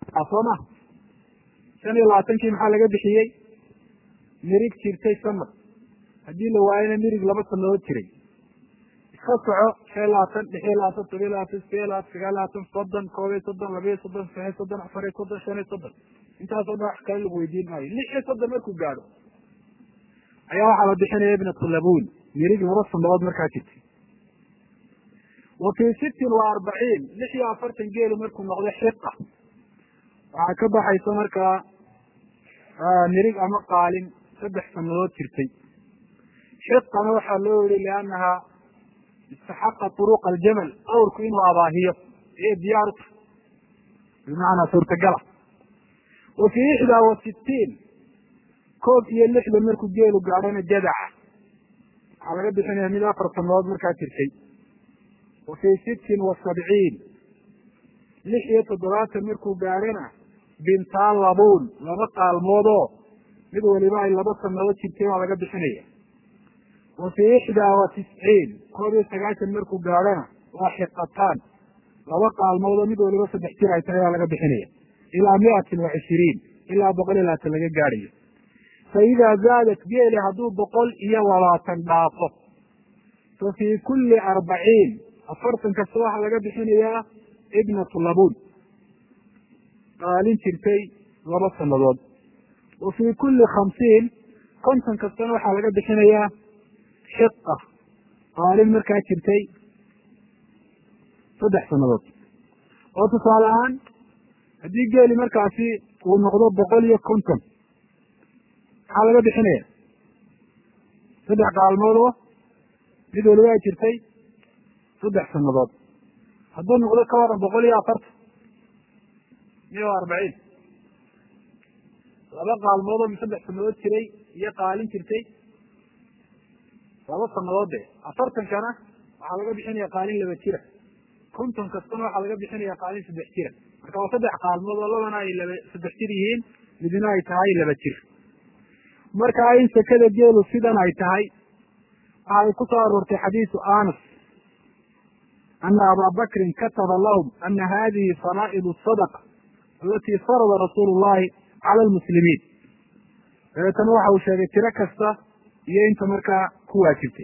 soo ma shan iyo labaatankii maxaa laga bixiyey mirig jirtay sanad haddii la waayana mirig laba sanadood jiray iska soco shan iyo labaatan lix iyo labaatan todoba iyo labaatan sideed iyo labaatan sagaal iyo labaatan soddon koob iyo soddon laba iyo soddon saddex iyo soddon afar iyo soddon shan iyo soddon intaasoo dhan wax kale lagu weydiin maayo lix iyo soddon markuu gaadho ayaa waxaa la bixinaya ibnatu labuun mirig laba sanadood markaa jirtay wa fii sittin wa arbaciin lix iyo afartan geelu markuu noqdo xiqa waxaa ka baxaysa markaa mirig ama qaalin saddex sanadood jirtay xiqana waxaa loo yihi liannaha istaxaqa turuqa aljamal awrku inuu abaahiyo iyo diyaaru tahay bimacnaa suurtagala wa fii ixdaa wa sittiin koob iyo lixdan markuu geelu gaadhona jadaca waxaa laga bixinaya mid afar sanadood markaa jirtay wa fii sittin wa sabciin lix iyo toddobaatan markuu gaadhona bintaa labuun laba qaalmoodoo mid waliba ay laba sanadood jirtay waa laga bixinaya wa fii ixdaa wa tisciin koob iyo sagaashan markuu gaadhona waa xiqataan laba qaalmoodoo mid waliba saddex jir ay tahay waa laga bixinaya ilaa miatin wa cishiriin ilaa boqol iyo labaatan laga gaadhayo fa idaa zaadat geeli hadduu boqol iyo labaatan dhaafo fa fii kulli arbaciin afartan kasta waxaa laga bixinayaa ibnatu labuun qaalin jirtay laba sanadood wa fii kulli khamsiin konton kastana waxaa laga bixinayaa xiqa qaalin markaa jirtay saddex sanadood oo tusaale ahaan haddii geeli markaasi uu noqdo boqol iyo konton maxaa laga bixinaya saddex qaalmoodoo mid waliba ay jirtay saddex sanadood hadduu noqdo ka waran boqol iyo afartan miya o arbaciin laba qaalmoodoo mi saddex sanadood jiray iyo qaalin jirtay laba sanadood de afartankana waxaa laga bixinaya qaalin laba jira konton kastana waxaa laga bixinaya qaalin saddex jira marka waa saddex qaalmood oo labana ay laba saddex jir yihiin midna ay tahay laba jir marka in sekada geelu sidan ay tahay waxay ku soo aroortay xadiisu anas ana abaa bakrin kataba lahum ana hadihi faraaid sadaqa alati farada rasuulu llahi cala lmuslimiin dabeetana waxa uu sheegay tiro kasta iyo inta markaa ku waajibtay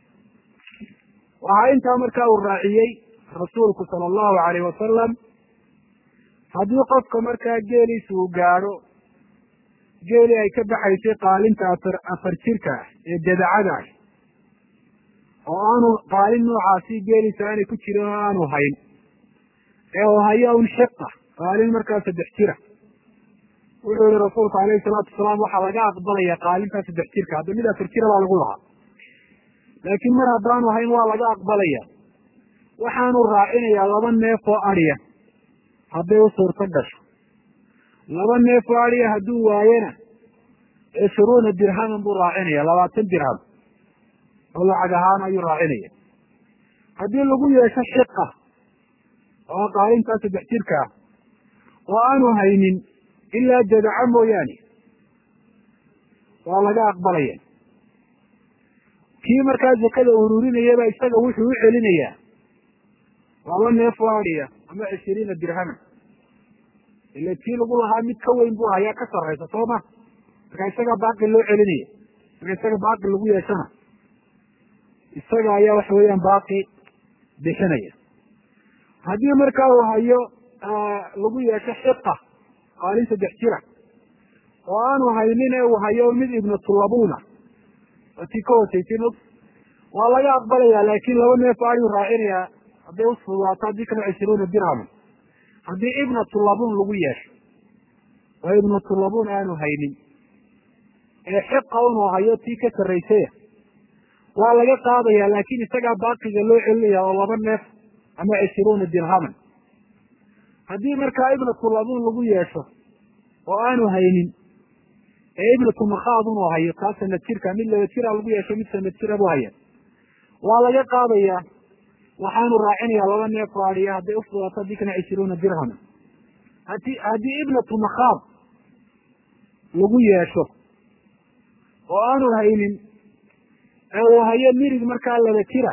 waxaa intaa markaa uu raaciyey rasuulku sala allahu alayh wasalam haddii qofka markaa geeliisa uu gaadho geeli ay ka baxaysay qaalinta afar afar jirka ah ee dadacada ah oo aanu qaalin noocaasi geeliisa aanay ku jirin oo aanu hayn ee uu hayo un xiqa qaalin markaa saddex jira wuxuu yihi rasuulku alayhi salaatu wasalaam waxaa laga aqbalaya qaalintaa saddex jirka hadda mid afar jira baa lagu lahaa laakiin mar haddaanu hayn waa laga aqbalaya waxaanu raacinayaa laba neef oo adhiya hadday u suurto gasho laba neef oo adhiya hadduu waayena cishruuna dirhaman buu raacinaya labaatan dirham oo lacag ahaan ayuu raacinaya haddii lagu yeesho xiqa oo qaalintaa saddex jirka ah oo aanu haynin ilaa jadaca mooyaane waa laga aqbalaya kii markaa zakada ururinayaba isaga wuxuu u celinayaa laba neef oo adhiya ama cishiriina dirhaman ila tii lagu lahaa mid ka weyn buu hayaa ka sarraysa soo ma marka isagaa baaqi loo celinaya marka isaga baaqi lagu yeeshana isaga ayaa waxa weeyaan baaqi bixinaya haddii markaa uu hayo lagu yeesho xiqa qaalin saddex jira oo aanu haynin ee uu hayo mid ibnatulabuna oo tii ka hoosaysin og waa laga aqbalaya laakin laba neef ayuu raacinayaa hadday usfudaato haddii kale cishruuna dirhaman haddii ibnatulabun lagu yeesho oo ibnatulabun aanu haynin ee xiqa unuu hayo tii ka sarraysaya waa laga qaadaya laakin isagaa baaqiga loo celinaya oo laba neef ama cishruuna dirhaman haddii markaa ibnatulabun lagu yeesho oo aanu haynin ee ibnatu makhaad unuu hayo taa sanad jirka mid laba jira lagu yeesho mid sanad jira buu haya waa laga qaadaya waxaanu raacinaya laba neef oo adiya hadday ufudaato haddii kana cishruuna dirhama hadi haddii ibnatu makhaad lagu yeesho oo aanu haynin ee uu hayo mirig markaa laba jira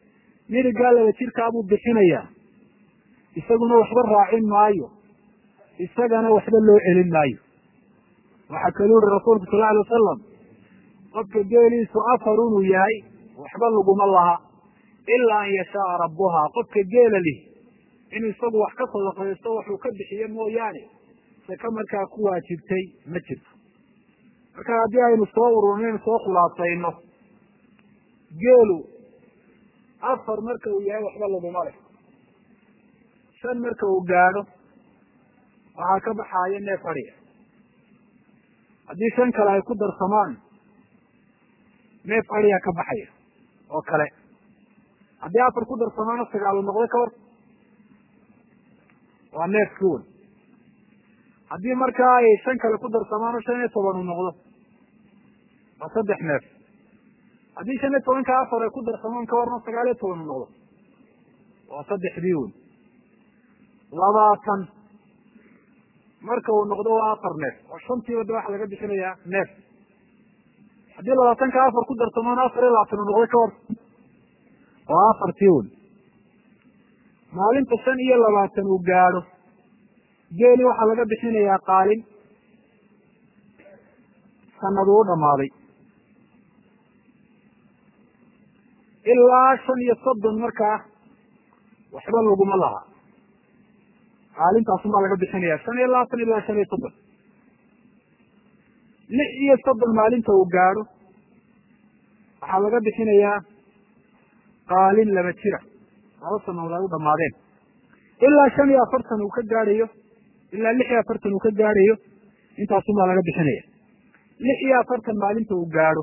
mirigaa laba jirkaabuu bixinaya isaguna waxba raacin maayo isagana waxba loo celin maayo waxaa kaluu yihi rasuulku sal alay wasalam qofka geeliisu afar inuu yahay waxba laguma laha ilaa an yashaaa rabbuhaa qofka geela lih inuu isagu wax ka sadaqaysto waxuu ka bixiyo mooyaane saka markaa ku waajibtay ma jirto marka haddii aynu soo ururnaynu soo khulaasayno geelu afar marka uu yahay waxba laguma leh shan marka uu gaadho waxaa ka baxaaya neef adhiga haddii shan kale ay ku darsamaan neef adhiga ka baxaya oo kale haddii afar ku darsamaano sagaalu noqdo ka hor waa neefki wen haddii markaa ay shan kale ku darsamaano shan iyo toban uu noqdo waa saddex neef haddii shan iyo tobanka afar ay ku darsamaan ka warna sagaal iyo toban uu noqdo waa saddexdii wen labaatan marka uu noqdo waa afar neef oo shantiiba de waxa laga bixinayaa neef haddii labaatanka afar ku darsamaan afar iyo labaatan uu noqdo ka war waa afartii wen maalinta shan iyo labaatan uu gaadho geeli waxaa laga bixinayaa qaalin sanadu u dhamaaday ilaa shan iyo soddon markaa waxba laguma laha qaalintaasun baa laga bixinaya shan iyo labaatan ilaa shan iyo soddon lix iyo soddon maalinta uu gaadho waxaa laga bixinayaa qaalin laba jira laba sanadood ay u dhamaadeen ilaa shan iyo afartan uu ka gaadhayo ilaa lix iyo afartan uu ka gaadhayo intaasun baa laga bixinaya lix iyo afartan maalinta uu gaadho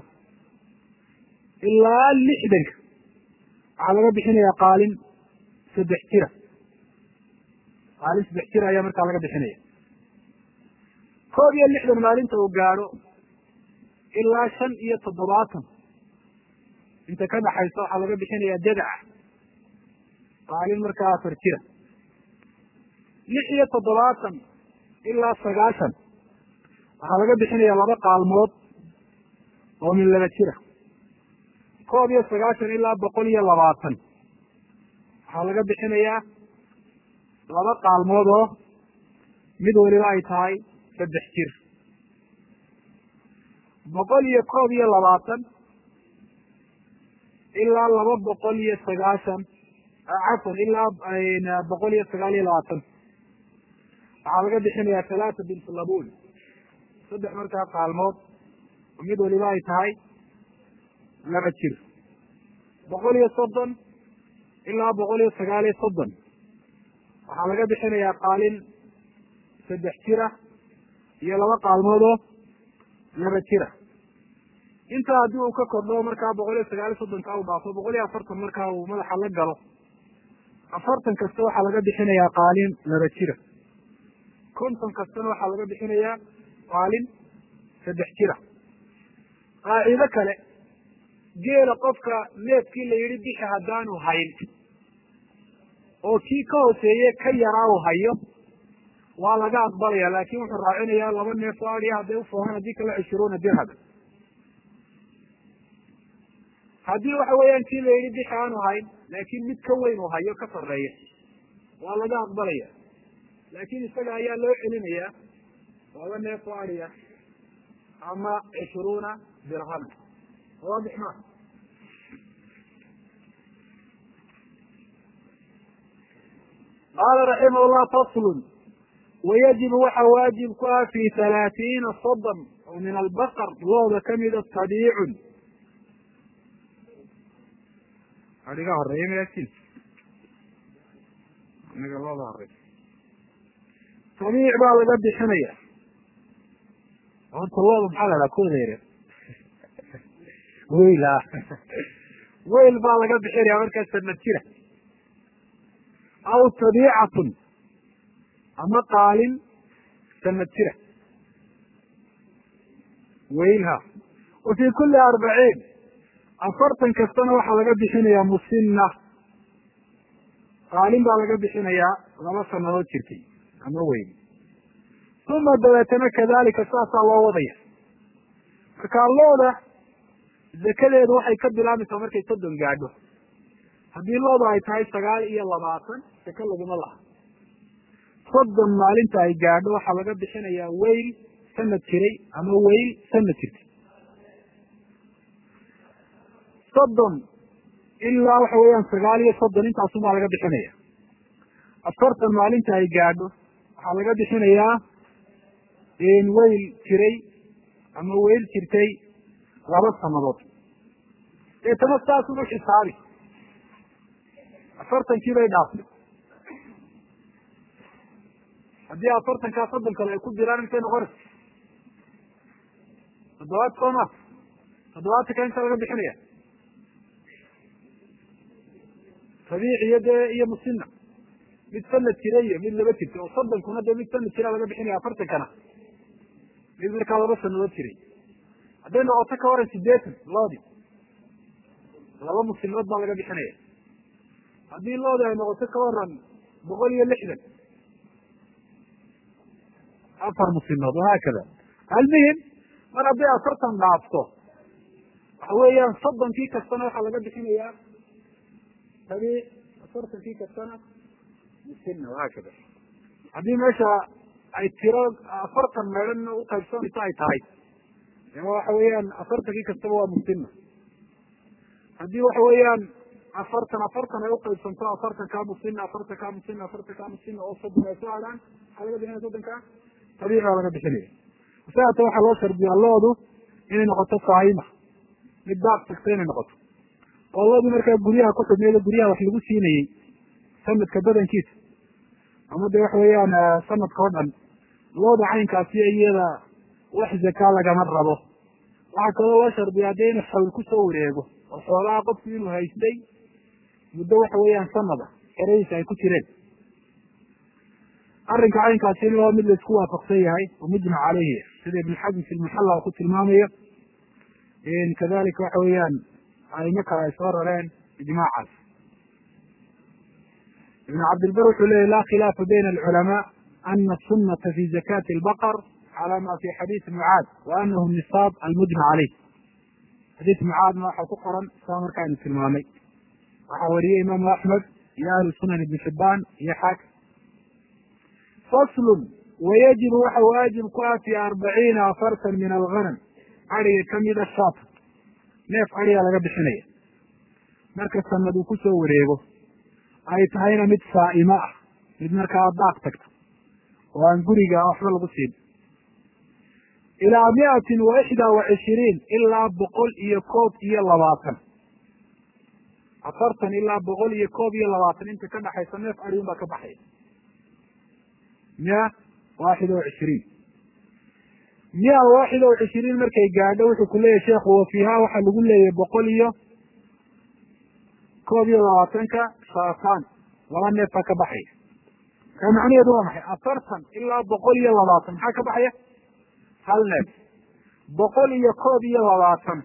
ilaa lixdanka waxaa laga bixinaya qaalin saddex jira qaalin saddex jira ayaa markaa laga bixinaya koob iyo lixdan maalinta uu gaadho ilaa shan iyo toddobaatan inta ka dhaxaysa waxaa laga bixinaya jadaca qaalin markaa afar jira lix iyo toddobaatan ilaa sagaashan waxaa laga bixinaya laba qaalmood oo min laba jira koob iyo sagaashan ilaa boqol iyo labaatan waxaa laga bixinayaa laba qaalmood oo mid waliba ay tahay saddex jir boqol iyo koob iyo labaatan ilaa laba boqol iyo sagaashan cafwan ilaa boqol iyo sagaal iyo labaatan waxaa laga bixinayaa talaata bint labun saddex markaa qaalmood oo mid waliba ay tahay laba jir boqol iyo soddon ilaa boqol iyo sagaal iyo soddon waxaa laga bixinayaa qaalin saddex jira iyo laba qaalmood oo laba jira intaa haddii uu ka kordho markaa boqol iyo sagaal iyo soddonka u dhaafo boqol iyo afartan markaa uu madaxa la galo afartan kasta waxaa laga bixinayaa qaalin laba jira konton kastana waxaa laga bixinayaa qaalin saddex jira qaacido kale geela qofka neefkii la yidhi bixi haddaanu hayn oo kii ka hooseeye ka yaraa u hayo waa laga aqbalaya laakin wuxuu raacinayaa laba neef oo adiya hadday ufoohaan haddii kale cishruuna dirham haddii waxa weeyaan kii la yidhi bixi aanu hayn laakin mid ka weyn uu hayo ka sarreeya waa laga aqbalaya laakin isaga ayaa loo celinayaa laba neef oo adiya ama cishruuna dirhama waadix ma qaala raximah llah faslun wayajibu waxa waajib ku ah fi halaatiina soddon oo min albaqar looda kamida tabiicun adiga horeeya mayasin aniga looda horey tabiic baa laga bixinaya horta looda maxaa la dhaha kodeere weyl a weyl baa laga bixinaya markaa sanad jira aw tabiicatun ama qaalin sanad jira weylha wa fi kuli arbaciin afartan kastana waxaa laga bixinayaa musina qaalin baa laga bixinayaa laba sanadood jirtay ama weyn uma dabeetana kadalika saasaa loo wadaya markaa looda zakadeedu waxay ka bilaabmaysaa markay soddon gaadho haddii looda ay tahay sagaal iyo labaatan saka laguma laha soddon maalinta ay gaadho waxaa laga bixinayaa weyl sanad jiray ama weyl sanad jirtay soddon ilaa waxa weeyaan sagaal iyo soddon intaasumaa laga bixinaya afartan maalinta ay gaadho waxaa laga bixinayaa weyl jiray ama weyl jirtay laba sanadood deetana saas ugu xisaabi afartankii bay dhaaftay haddii afartankaa soddon kale ay ku jiraan intay noqonaysa toddobaad soo ma toddobaatanka inta laga bixinaya rabiic iyo dee iyo musina mid sanad jira iyo mid laba jirta oo soddonkuna dee mid sanad jira laga bixinaya afartankana mid markaa laba sanadood jiray hadday noqoto ka waran sideetan loodi laba muslimadood baa laga bixinaya haddii loodi ay noqoto ka waran boqol iyo lixdan afar muslimadood wahaakada almuhim mar hadday afartan dhaafto waxa weeyaan soddonkii kastana waxaa laga bixinayaa rabiic afartankii kastana musina wahaakada haddii meesha ay tiro afartan meedhan uqaybsanayso ay tahay waxa weeyaan afartankii kastaba waa musina haddii waxa weeyaan afartan afartan ay uqaybsanto afartan kaa musina afartan kaa musina afartan kaa musina oo soddon ay soo hadhaan maxaa laga bixinaya soddonkaa rabiic baa laga bixinaya saata waxaa loo shardiyaa loodu inay noqoto saayima mid daaq tagta inay noqoto oo loodii markaa guryaha ku xidhneedo guryaha wax lagu siinayey sanadka badankiisa ama de waxa weeyaan sanadka o dhan looda caynkaasi iyada wax zakaa lagama rabo waxaa kaloo loo shardiyaa dee inuu xawl kusoo wareego oo xoolaha qofku inuu haystay muddo waxa weeyaan sanada xeradiisa ay ku jireen arrinka caynkaasina waa mid laisku waafaqsan yahay oo mujmac caleyhi sida ibn xazm fi lmuxalla ku tilmaamayo kadalika waxa weeyaan aimo kale ay soo rareen ijmaacaas ibn cabdilbar wuxuu leyahy la khilaafa bayna alculamaa ana asunata fi zakati albaqar cala ma fi xadiisi mucaad wa anahu nisaab almujmac caleyh xadiis mucaadna waxaa ku qoran saa markaaynu tilmaamay waxaa wariyey imaamu axmed iyo ahlu sunan ibn xibaan iyo xaakim faslun wayajibu waxa waajib ku ah fi arbaciina afartan min alganam ariga kamida shaata neef ariga laga bixinaya marka sanad uu kusoo wareego ay tahayna mid saa'imo ah mid markaa daaq tagta oo aan guriga waxba lagu siin ilaa miatin wa ixdaa wa cishiriin ilaa boqol iyo koob iyo labaatan afartan ilaa boqol iyo koob iyo labaatan inta ka dhaxaysa neef ariun baa ka baxaya mia waaxida wa cishiriin mia waaxida wa cishiriin markay gaadho wuxuu ku leeyahy sheekhu wa fiiha waxaa lagu leeyahay boqol iyo koob iyo labaatanka shaataan laba neef baa ka baxaya ka macnaheedu waa maxay afartan ilaa boqol iyo labaatan maxaa ka baxaya hal neef boqol iyo koob iyo labaatan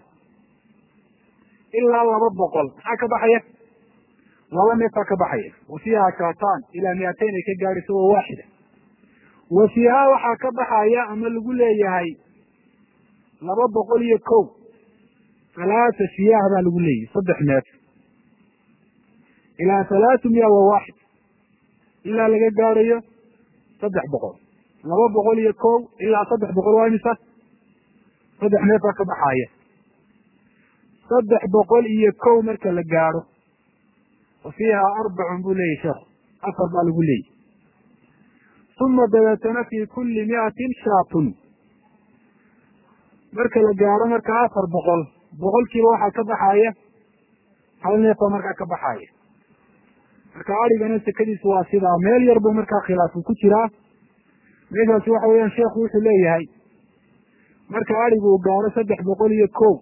ilaa laba boqol maxaa ka baxaya laba neef baa ka baxaya wa fiiha shaataan ilaa miateyn ay ka gaadhayso waa waaxida wa fiiha waxaa ka baxaya ama lagu leeyahay laba boqol iyo kow halaata siyaah baa lagu leeyahay saddex neef ilaa halaatu miya wa waaxid ilaa laga gaadhayo saddex boqol laba boqol iyo kow ilaa saddex boqol waa imisa saddex neef baa ka baxaya saddex boqol iyo kow marka la gaadho wa fiiha arbacun buu leeyahy sheekhu afar baa lagu leeyahy uma dabeetana fi kuli miatin shaatun marka la gaadho marka afar boqol boqolkiiba waxaa ka baxaya hal neefaa markaa ka baxaya marka arigana sekadiisu waa sidaa meel yar buu markaa khilaafu ku jiraa meeshaasi waxa weeyaan sheekhu wuxuu leeyahay marka arigu uu gaaro saddex boqol iyo kow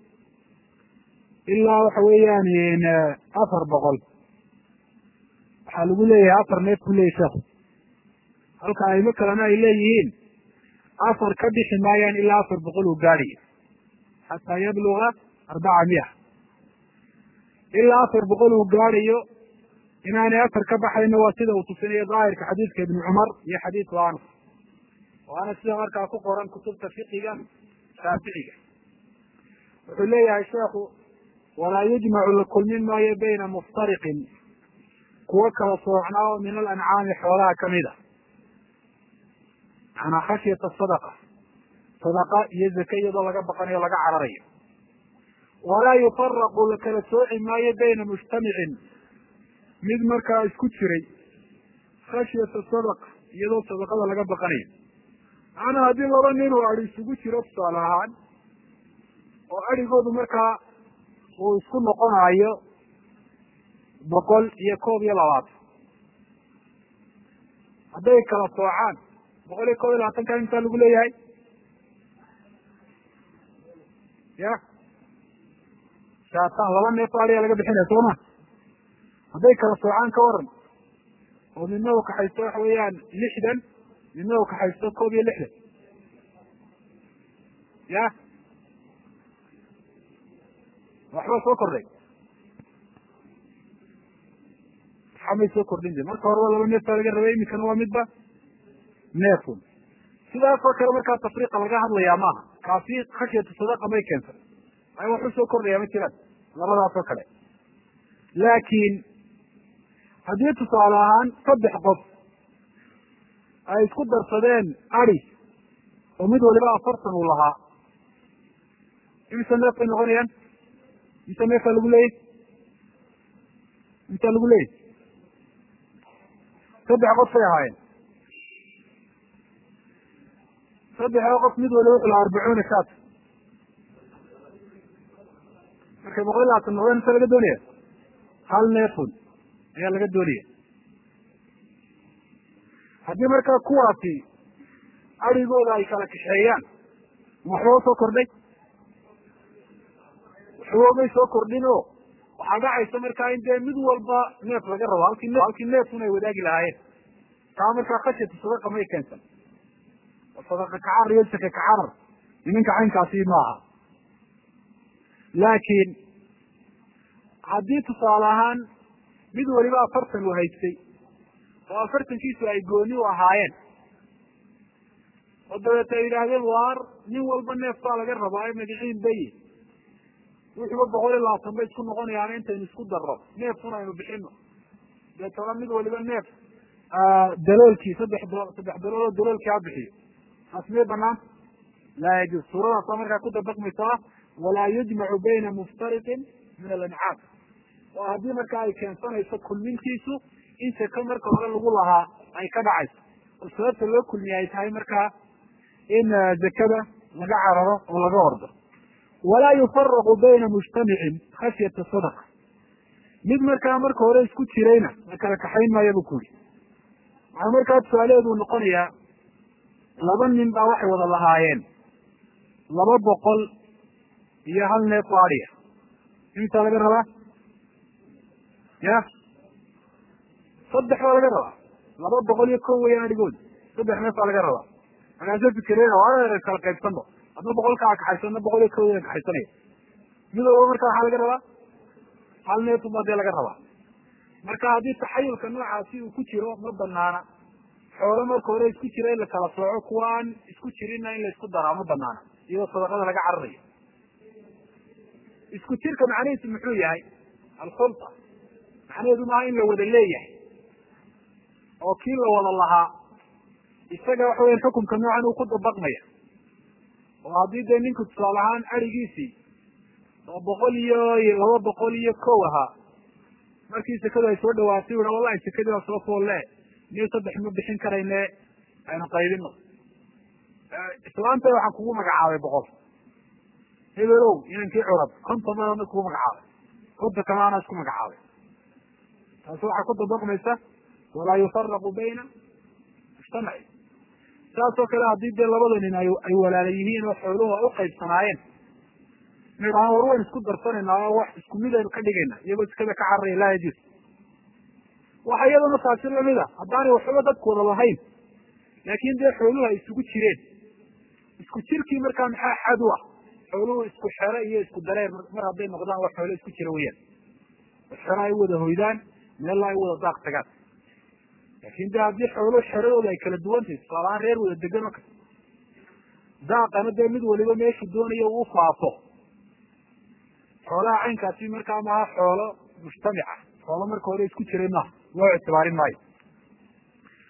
ilaa waxa weeyaan afar boqol waxaa lagu leeyahay afar neef buu leeyahy sheekhu halka aimo kalena ay leeyihiin afar ka bixi maayaan ilaa afar boqol uu gaadhayo xataa yabluga arbaca miya ilaa afar boqol uu gaadhayo inaanay afar ka baxayno waa sida uu tusinayo daahirka xadiidka ibni cumar iyo xadiidku anas waana sida markaa ku qoran kutubta fiqiga shaaficiga wuxuu leeyahay sheekhu walaa yujmacu la kulmin maayo bayna muftariqin kuwo kala soocnaa oo min alancaami xoolaha kamid a manaa khashyata sadaqa sadaqa iyo zake iyadoo laga baqanayo laga cararayo walaa yufaraqu la kala sooci maayo bayna mujtamicin mid markaa isku jiray khashyata sadaqa iyadoo sadaqada laga baqanayo macnaa haddii laba nin oo adi isugu jiro tusaale ahaan oo adrhigoodu markaa uu isku noqonayo boqol iyo koob iyo labaatan hadday kala soocaan boqol iyo koob iyo labaatanka intaa lagu leeyahay ya shaataan laba neef o adiga laga bixinaya soo ma hadday kala soocaan ka waran oo midna u kaxaysto waxa weeyaan lixdan midna u kaxaysto koob iyo lixdan ya waxba soo kordhay waxamay soo kordhin de marka horeba laba neef baa laga rabay iminkana waa midba neefun sidaasoo kale markaa tafriiqa laga hadlayaa maaha kaasi khashyatu sadaqa may keensan ay waxu soo kordhaya ma jiraan labadaasoo kale laakiin haddii tusaale ahaan saddex qof ay isku darsadeen adi oo mid waliba afartan uu lahaa imise neef bay noqonayaan mise neefaa lagu leeyay intaa lagu leeyay saddex qof bay ahaayeen saddexda qof mid waliba wuxuu lahaa arbacuuna shaat markay boqol iyo labaatan noqdeen inta laga doonaya hal neefun ayaa laga doonaya haddii markaa kuwaasi adrigooda ay kala kaxeeyaan waxba soo kordhay waxba may soo kordhin o waxaa dhacaysa markaa in dee mid walba neef laga rabo halkii halkii neefun ay wadaagi lahaayeen taa markaa khashyatu sadaqa may keensan sadaqa kacarar iyo sake kacarar nimanka caynkaasi maaha laakiin haddii tusaale ahaan mid waliba afartan uu haystay oo afartankiisu ay gooni u ahaayeen oo dabeeta ay yidhaahdeen waar nin walba neef baa laga rabaa magaciin bayi wuxuuba boqol iyo labaatan bay isku noqonayaan intaynu isku darro neefun aynu bixino deetana mid waliba neef daloolkii saddex do saddex dalooloo daloolkii ha bixiyo taas miyay banaan laa yajuuz suuradaasa markaa ku dabaqmaysaa walaa yujmacu bayna muftariqin min alancaam oo haddii markaa ay keensanayso kulmintiisu in sako marka hore lagu lahaa ay ka dhacayso oo sababta loo kulmiya ay tahay markaa in zakada laga cararo oo laga ordo walaa yufaraqu bayna mujtamicin khashyata sadaqa mid markaa marka hore isku jirayna la kala kaxayn maayo bu ku yiri waxaa markaa tusaalaheedu noqonayaa laba nin baa waxay wada lahaayeen laba boqol iyo hal neef oo adiya imtaa laga rabaa ya saddex baa laga rabaa laba boqol iyo kow weyaan adhigooda saddex neef baa laga rabaa markaasa fikireen waa kala qaybsanba hadna boqol kaa kaxayso adna boqol iyo kow weyaan kaxaysanaya mid walba marka waxaa laga rabaa hal neefun baa dee laga rabaa marka haddii taxayulka noocaasi uu ku jiro ma banaana xoolo marka hore isku jira in la kala sooco kuwa aan isku jirinna in la isku daraa ma banaana iyadoo sadaqada laga cararayo isku jirka macnihiisu muxuu yahay alkhulta macnaheedu maaha in la wada leeyahay oo kii la wada lahaa isaga waxa weya xukumka noocan uu ku dabaqmaya oo haddii dee ninku tusaale ahaan arigiisii oo boqol iyo laba boqol iyo kow ahaa markii sekadu ay soo dhawaatay ua wallahi sekadii waa soo foolle niyo saddex ma bixin karayne aynu qaybino islaanta waxaan kugu magacaabay boqol hebelow inankii curad konton madana kugu magacaabay konta kamaana isku magacaabay taasi waxaa ku dabaqmaysa walaa yufaraqu bayna mujtamaci saasoo kale haddii dee labada nin ay ay walaala yihiin oo xooluhu u qaybsanaayeen ina idhahaan war wayn isku darsanayna oo wax isku mid aynu ka dhigayna iyagoo iskada ka cararaya laa yajuuz waxa iyadana taasi lamid a haddaanay waxba dadku wada lahayn laakin dee xooluhu ay isugu jireen isku jirkii markaa maxaa xad u ah xooluhu isku xero iyo isku dareer mar hadday noqdaan waa xoolo isku jira weyaan xero ay wada hoydaan meella ay wada daaq tagaan laakin de haddii xooluhu xeradooda ay kala duwan tahay tusaalahaan reer wada degan oo kale daaqana dee mid waliba meeshu doonayo uu faafo xoolaha caynkaasi markaa maaha xoolo mujtamica xoolo marka hore isku jiray maaha loo ictibaarin maayo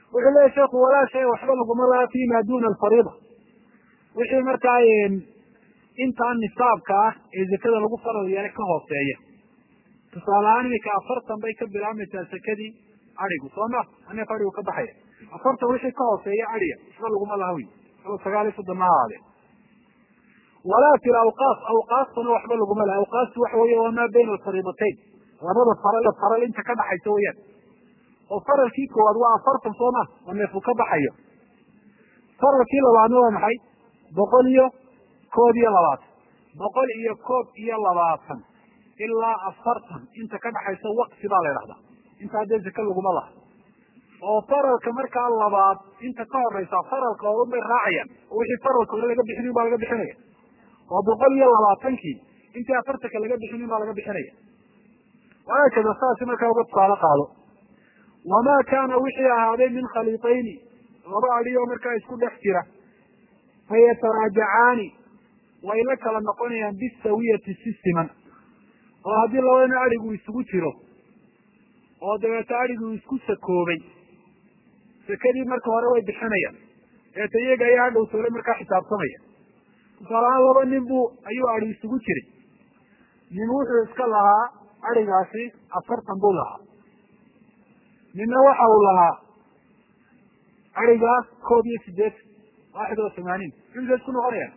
wuxuu leeyahy sheekhu walaa shay waxba laguma laha fi ma duna alfariida wixii markaa intaan nisaabka ah ee zakada lagu faral yeelay ka hooseeya tusaale ahaan iminka afartan bay ka bilaabmaysaa sakadii adigu soo ma aneef adigu ka baxaya afartan wixii ka hooseeya adiga waxba laguma laha wy alo sagaal iyo soddon ma ahaadee walaa fi lawqaaf awqaaftuna waxba laguma laha awqaaftu waxa weeye waa maa bayna alfariidatayn labada faral faral inta ka dhaxaysa weyaan oo faralkii koowaad waa afartan soo ma oo neefku ka baxayo faralkii labaadna waa maxay boqol iyo koob iyo labaatan boqol iyo koob iyo labaatan ilaa afartan inta ka dhaxaysa waqti baa la ydhahdaa intaa dee zaka laguma laha oo faralka markaa labaad inta ka horeysa faralka oran bay raacayaan oo wixii faralka hore laga bixinin baa laga bixinaya oo boqol iyo labaatankii intii afartanka laga bixinin baa laga bixinaya wahaakada saasi markaa uga tusaale qaado wamaa kaana wixii ahaaday min khaliitayni laba adi oo markaa isku dhex jira fayataraajacaani way la kala noqonayaan bisawiyati si siman oo haddii labadana adigu isugu jiro oo dabeeto adigu isku sakoobay sakadii marka hore way bixinayaan dabeeto iyaga ayaa hadhow toole markaa xisaabtamaya tusaale ahaan laba nin buu ayuu adi isugu jiray nin wuxuu iska lahaa adigaasi afartan buu lahaa ninna waxa uu lahaa adigaa koob iyo sideetan waaxid oo tamaaniin imsa isku noqonayaan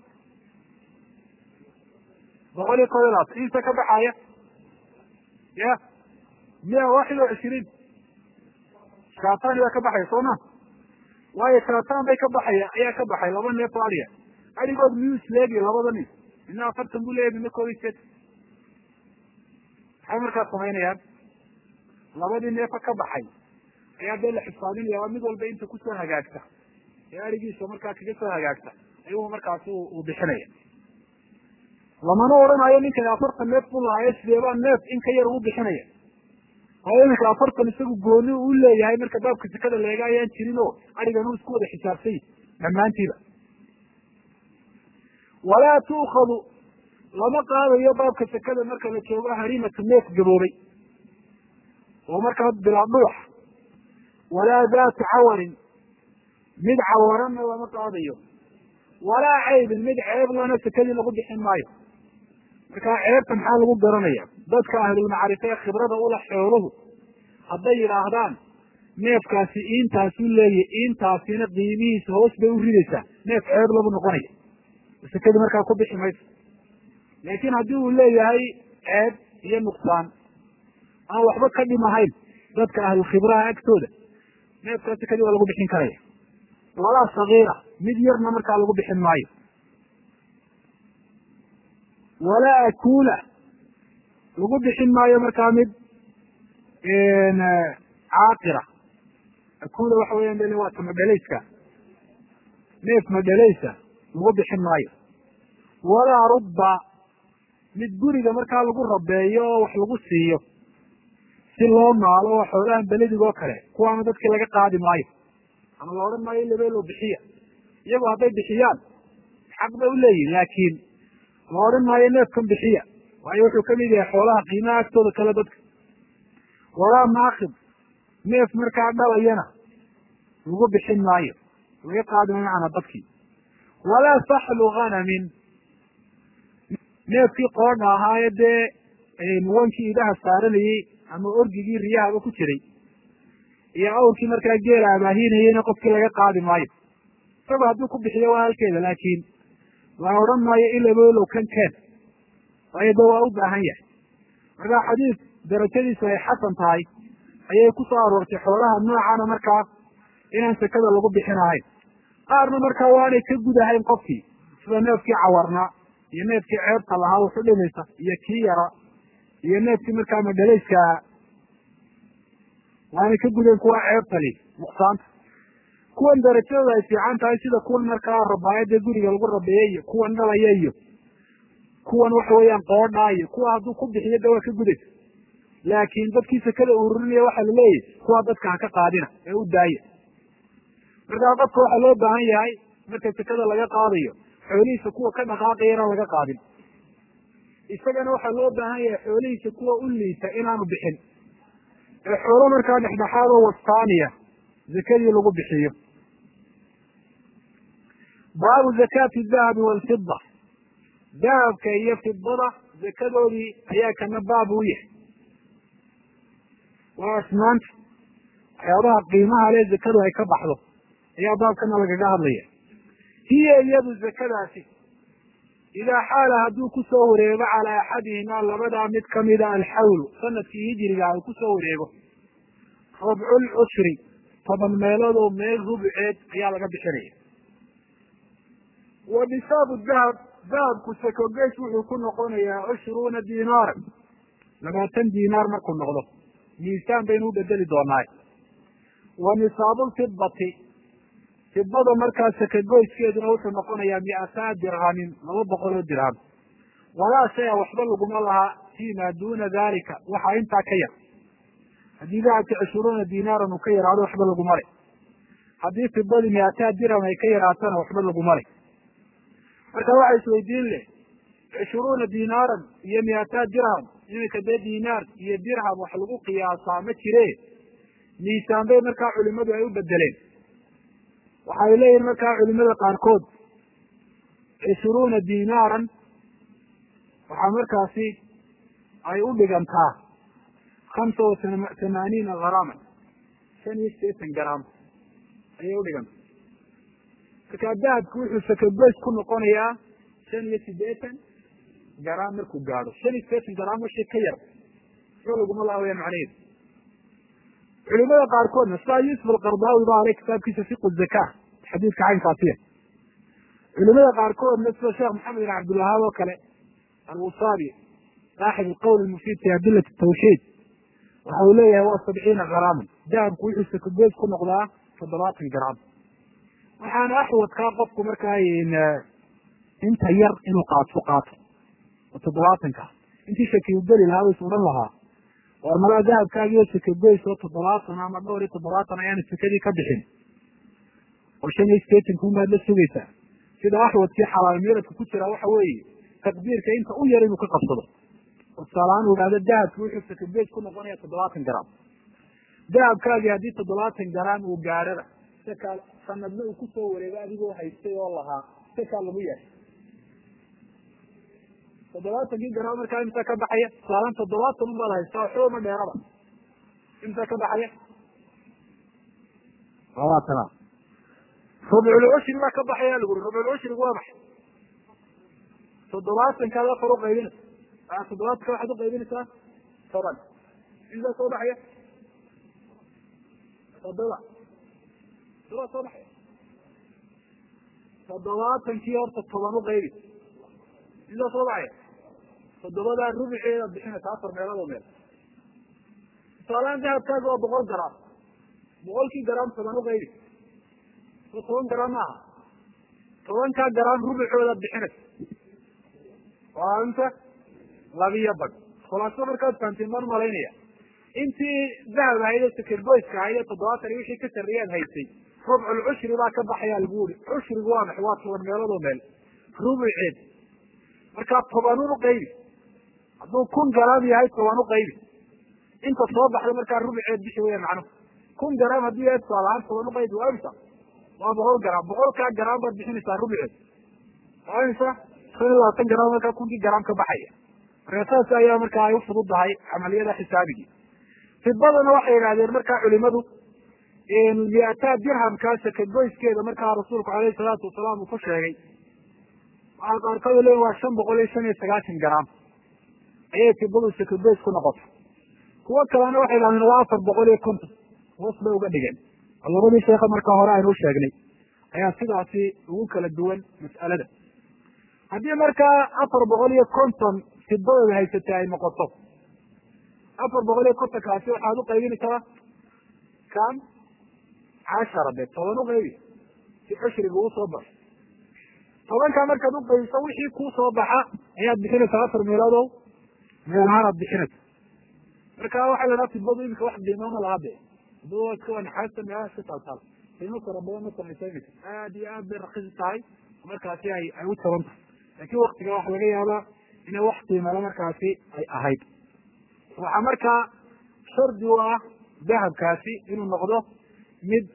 boqol iyo koob iyo labaatan inta ka baxaya ya miya waaxid oo cishiriin shaatani baa ka baxaya soo ma waayo shaatan bay ka baxaya ayaa ka baxay laba neef oo adiga adigood miyuu isleegi labada nin midna afartan buu leeyahy midna koob iyo sideetan maxay markaa samaynayaan labadii neefa ka baxay ayaa dee la xisaabinaya waa mid walba inta kusoo hagaagta ee arigiisa markaa kaga soo hagaagta ayuu markaasi uu bixinaya lamana odhanayo ninkan afartan neef buu lahaayo sideebaa neef in ka yar uu bixinaya waayo iminka afartan isagu gooni u leeyahay marka baabka sekada leega ayaan jirin oo arigan uu isku wada xisaabsay dhammaantiiba walaa tu'khadu lama qaadayo baabka sekada marka la joogo harimatu neef gaboobay oo markaa bilaa dhuux walaa daatu cawarin mid cawaranna lama qaadayo walaa caybin mid ceeb lana sekadii lagu bixin maayo markaa ceebta maxaa lagu garanaya dadka ahlulmacrifa ee khibrada ula xooluhu hadday yidhaahdaan neefkaasi iintaasu leeyahy iintaasina qiimihiisa hoos bay u ridaysaa neef ceeb lagu noqonaya sekadii markaa ku bixi mayso laakiin haddii uu leeyahay ceeb iyo nuqsaan aan waxba ka dhimahayn dadka ahlulkhibraha agtooda neefkaa sekadii waa lagu bixin karaya walaa sagiira mid yarna markaa lagu bixin maayo walaa akuula lagu bixin maayo markaa mid caaqira akuula waxa weyan waa ta madhalayska neef madhalaysa lagu bixin maayo walaa rubba mid guriga markaa lagu rabeeyo oo wax lagu siiyo si loo maalo oo xoolahan beledig oo kale kuwaana dadkii laga qaadi maayo ama la odhan maayo lebeelo bixiya iyagu hadday bixiyaan xaq bay uleeyihin laakiin la odhan maayo neefkan bixiya waayo wuxuu kamid yahay xoolaha qiimaha agtooda kale dadka walaa maakib neef markaa dhalayana lagu bixin maayo laga qaadi maayo macana dadkii walaa saxlu hanamin neefkii qoodha ahaaye dee wankii idaha saaranayey ama orgigii riyahaba ku jiray iyo awrkii markaa geela abaahinayeyna qofkii laga qaadi maayo isago hadduu ku bixiyo waa halkeeda laakiin la odhan maayo ilabelow kan keen waayo de waa u baahan yahay markaa xadiis darajadiisu ay xasan tahay ayay ku soo aroortay xoolaha noocana markaa inaan sekada lagu bixin ahayn qaarna markaa waanay ka gudahayn qofkii sida neefkii cawarnaa iyo neefkii ceebta lahaa wuxu dhimaysa iyo kii yara iyo neefkii markaa madhalayska waanay ka gudeen kuwa ceebtali nuqsaanta kuwan darajadooda ay fiican tahay sida kuwan markaa rabaayada guriga lagu rabeeyey iyo kuwan dhalaya iyo kuwan waxa weeyaan qoodhaa iyo kuwa hadduu ku bixiyo de waa ka gudaysa laakiin dadkii sekada ururinaya waxaa laleeyahy kuwa dadka ha ka qaadina ee u daaya markaa qofka waxaa loo baahan yahay marka sekada laga qaadayo xoolihiisa kuwa ka dhaqaaqaya inaan laga qaadin isagana waxaa loo baahan yahay xoolihiisa kuwa u liita inaanu bixin ee xoolo markaa dhexdhexaad oo wastaaniya zakadii lagu bixiyo baabu zakaati dahabi walfida dahabka iyo fidada zakadoodii ayaa kana baab u yahay waa asnaanta waxyaabaha qiimaha le zakadu ay ka baxdo ayaa baabkana lagaga hadlaya hiya iyadu zakadaasi idaa xaala hadduu kusoo wareego calaa axadihimaa labadaa mid kamida alxawlu sanadkii hijiriga ay kusoo wareego rabculcushri toban meelood oo meel rubuceed ayaa laga bixinaya wa nisaabu dahab dahabku sakogeys wuxuu ku noqonayaa cushruuna dinaaran labaatan dinaar markuu noqdo miisaan baynu u bedeli doonaay wa nisaabulfidati fidada markaa sakagoyskeeduna wuxuu noqonayaa miataa dirhamin laba boqol oo dirham walaa shaya waxba laguma lahaa fima duna dalika waxaa intaa ka yar haddii dahabki cushuruuna dinaaran uu ka yaraado waxba laguma le haddii fidadii miataa dirham ay ka yaraatana waxba laguma le marka waxa isweydiin leh cushuruuna dinaaran iyo miataa dirham iminka dee dinaar iyo dirham wax lagu qiyaasaa ma jire miisaan bay markaa culimadu ay u bedeleen waxay leeyihin markaa culimada qaarkood cishruuna dinaaran waxaa markaasi ay u dhigantaa hamsa wa tamaaniina garaama shan iyo sideetan garaam ayay udhiganta markaa dahabku wuxuu sakagoys ku noqonayaa shan iyo sideetan garaam markuu gaadho shan iyo sideetan garaam washii ka yar soo laguma laha wayaan macnaheedu culimada qaarkoodna sidaa yuusuf alqardaawi ba ale kitaabkiisa fiqu zaka xadiidka caynkaasiya culimada qaarkoodna sida sheekh maxamed bin cabdilwahaab oo kale alwusaabi saaxib alqowl almufiid fi adilat tawxiid waxa uu leeyahay waa sabciina garaaman dahabku wuxuu sakagoys ku noqdaa toddobaatan garaam waxaana axwadkaa qofku markaa inta yar inuu qaato qaato oo toddobaatanka intii shakiyu geli lahaa waysu odhan lahaa war malaa dahabkaagiyo sakagoys oo toddobaatan ama dhowr iyo toddobaatan ayaana sakadii ka bixin oo shan iyo sideetanka unbaad la sugaysaa sida axwadkii xalaal meeladka ku jira waxa weeye taqdiirka inta u yar inuu ka qabsado oo tusaalahaan uu ihahdo dahabki wuxuu sakagoys ku noqonaya toddobaatan garaam dahabkaagii haddii toddobaatan garaam uu gaadhada saka sanadna uu kusoo wareego adigoo haystay oo lahaa sakaa lagu yahay toddobaatankii garaam markaa imsa ka baxaya tusaalaan toddobaatan unbaad haystaa waxba ma dheeraba imsa ka baxaya labaatana rubculcushri baa ka baxaya laguri rubculcushrigu waa maxay toddobaatankaad afar uqaybinaysa toddobaatanka waxaad uqaybinaysaa toban imsaa soo baxaya toddoba toddoba soo baxaya toddobaatankii horta toban uqaybi imsaa soo baxaya toddobadaa rubuceedaad bixinaysa afar meelood oo meel tusaalaan dahabkaaga waa boqol garaam boqolkii garaam toban uqaybi so toban garaam maaha tobankaa garaam rubucoodaad bixinaysa waa inta labiyo bag khulaaso markaad fahamtiin baan malaynaya intii dahab ahayd ee sakerboyska ahayd ee toddobaatan iyo wixii ka sarreeyaad haysay rubcul cushri baa ka baxayaa lagu uri cushrigu waa maxay waa toban meelood oo meel rubuceed markaa tobanun uqaybi hadduu kun garaam yahay toban uqaybi inta soo baxda markaa rubuceed bixi weya macnuhu kun garaam haddii yahay tusaalahaan toban uqaybi waa imsa waa boqol garaam boqolkaa garaam baad bixinaysaa rubuceed waa imsa shan iyo labaatan garaam markaa kunkii garaam ka baxaya marka saas ayaa markaa ay ufududahay camaliyada xisaabigii fidadana waxay yidhahdeen markaa culimadu miataa dirhamkaa sakagoyskeeda markaa rasuulku alayhi salaatu wasalaam uu ku sheegay waxaa qaarkood leeyiin waa shan boqol iyo shan iyo sagaashan garaam ayay fidadu sakagoys ku noqota kuwo kalena waxay yidhahdeen waa afar boqol iyo konton hoos bay uga dhigeen oo labadii sheekha markaa hore aynu usheegnay ayaa sidaasi ugu kala duwan mas'alada haddii markaa afar boqol iyo konton fidadooda haysatay ay noqoto afar boqol iyo kontonkaasi waxaad uqaybinaysaa kan cashara de toban uqaybi si cushriga uu soo baxo tobankaa markaad uqaybiso wixii kuu soo baxa ayaad bixinaysaa afar meeloodow meel ahaan aad bixinaysa marka waxaa la dhaha fidadu imika wax qiimama laha de fidada iska naxaasta meelaha iska taaltaal qiimo fara badan ma samaysanaysa aad iyo aad bay rakisi tahay markaasi ay ay u taban tahay laakiin waktiga waxa laga yaabaa inay wax qiimale markaasi ay ahayd waxaa markaa shardi u ah dahabkaasi inuu noqdo mid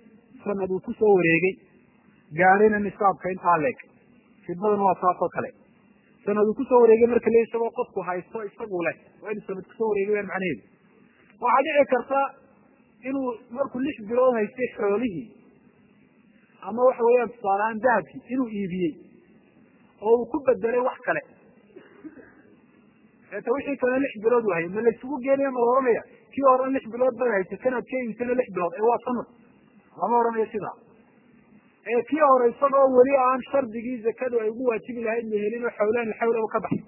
sanad uu kusoo wareegay gaadhina nisaabka intaa leeg fidadana waa saas oo kale sanad uu kusoo wareegay marka le isagoo qofku haysto isagu leh waa inu sanad kusoo wareegay waan macnaheedu waxaa dhici karta inuu markuu lix bilood haystay xoolihii ama waxa weeyaan tusaalehaan dahabkii inuu iibiyey oo uu ku bedelay wax kale eeta wixii kale lix bilood u hayay ma laysugu geenaya ma la ohanaya kii horan lix bilood baad haysay kanaad ka iibisana lix bilood ee waa sanad lama odhanayo sidaa ee kii hore isagoo weli aan shardigii zakadu ay ugu waajibi lahayd la helin oo xawlaan xawlaba ka baxay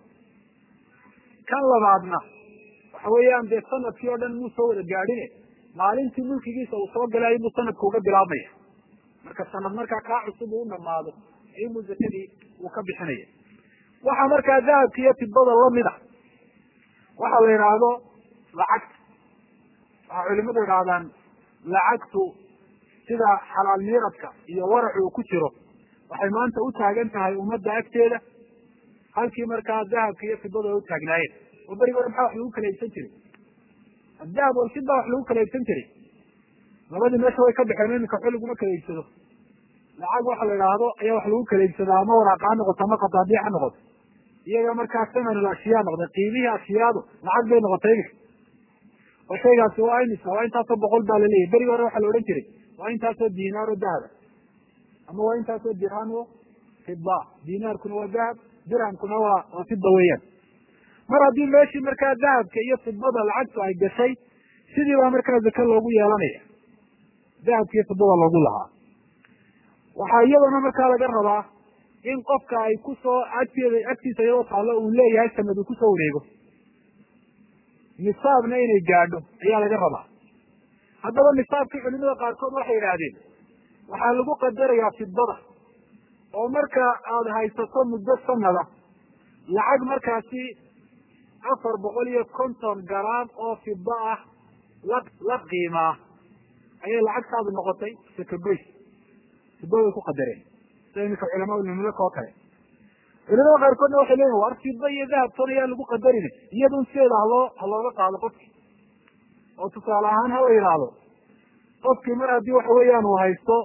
kan labaadna waxa weeyaan dee sanadkii oo dhan muu soo wada gaadhine maalintii mulkigiisa uu soo galay ayubuu sanadka uga bilaabmaya marka sanad markaa kaa cusub uu dhamaado ayubuu zakadii uu ka bixinaya waxaa markaa dahabka iyo fidada lamid a waxa la yidhaahdo lacagta waxaa culimadu yidhahdaan lacagtu sida xalaal miiradka iyo waracu uu ku jiro waxay maanta u taagan tahay ummadda agteeda halkii markaa dahabka iyo fidada ay u taagnaayeen oo berigi hore maxaa wax lagu kala iibsan jiray adahab walfida wax lagu kala iibsan jiray labadii meesha way ka baxeen iminka waxba laguma kala iibsado lacag waxa la idhaahdo ayaa wax lagu kala iibsadaa ama waraaqa ha noqoto ama qadaadiic ha noqoto iyaga markaa samanul ashiyaa noqday qiimihii ashiyaadu lacag bay noqotay iminka oo shaygaasi waa imisa waa intaasoo boqol baa laleeyahy berigi hore waxaa la odhan jiray waa intaasoo dinaar oo dahaba ama waa intaasoo dirham o fida dinaarkuna waa dahab dirhamkuna waa waa fida weeyaan mar haddii meeshii markaa dahabka iyo fidada lacagtu ay gashay sidii baa markaa zake loogu yeelanaya dahabka iyo fidada loogu lahaa waxaa iyadana markaa laga rabaa in qofka ay kusoo agteeda agtiisa iyadoo taallo uu leeyahay sanad uu kusoo wareego nisaabna inay gaadho ayaa laga rabaa haddaba nisaabkii culimada qaarkood waxay yidhaahdeen waxaa lagu qadarayaa fidada oo marka aada haysato muddo sanada lacag markaasi afar boqol iyo konton garaam oo fida ah la la qiimaa ayay lacagtaadu noqotay sakagoys fida way ku qadareen sida iminka culamaa ulmamlaka oo kale culimada qaarkoodna waxay leeyihin war fida iyo dahabtoon ayaa lagu qadarin iyadun sideeda haloo halooga qaado qofki oo tusaale ahaan hala yidhaahdo qofkii mar haddii waxa weeyaan uu haysto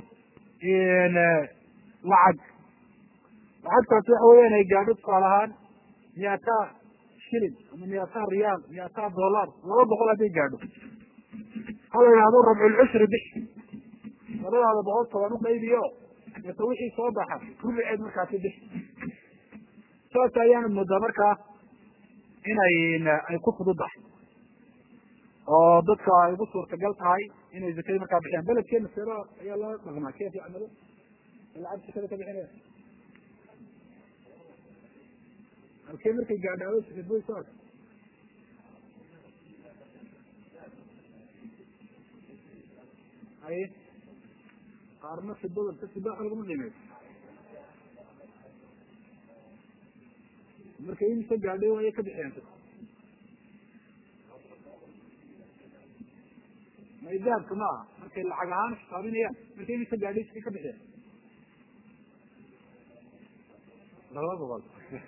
lacag lacagtaasi waxa weeyaan ay gaadho tusaale ahaan miyata shilin ama miyata riyaal miyata dollar laba boqol hadday gaadho hala yidhahdo rabculcushri bix labadaada boqol toban uqaybiyo deeta wixii soo baxa rubiceed markaasi bix saas ayaana moodaa markaa inay ay ku fududahay oo dadka ay ugu suurtagal tahay inay zakadii markaa bixiyaan beledkeena seero ayaa loo dhaqmaa kef yacmalu lacag zakada ka bixinaya halkee markay gaadhaado sikaboy soo arka hay qaarna fidada ka fida waxa laguma qiimeeyo markay imisa gaadhay waaya ka bixiyaan may dahabka ma aha markay lacag ahaan xisaabinayaan markay imisa gaadhay iska ka bixiyaan laba boqol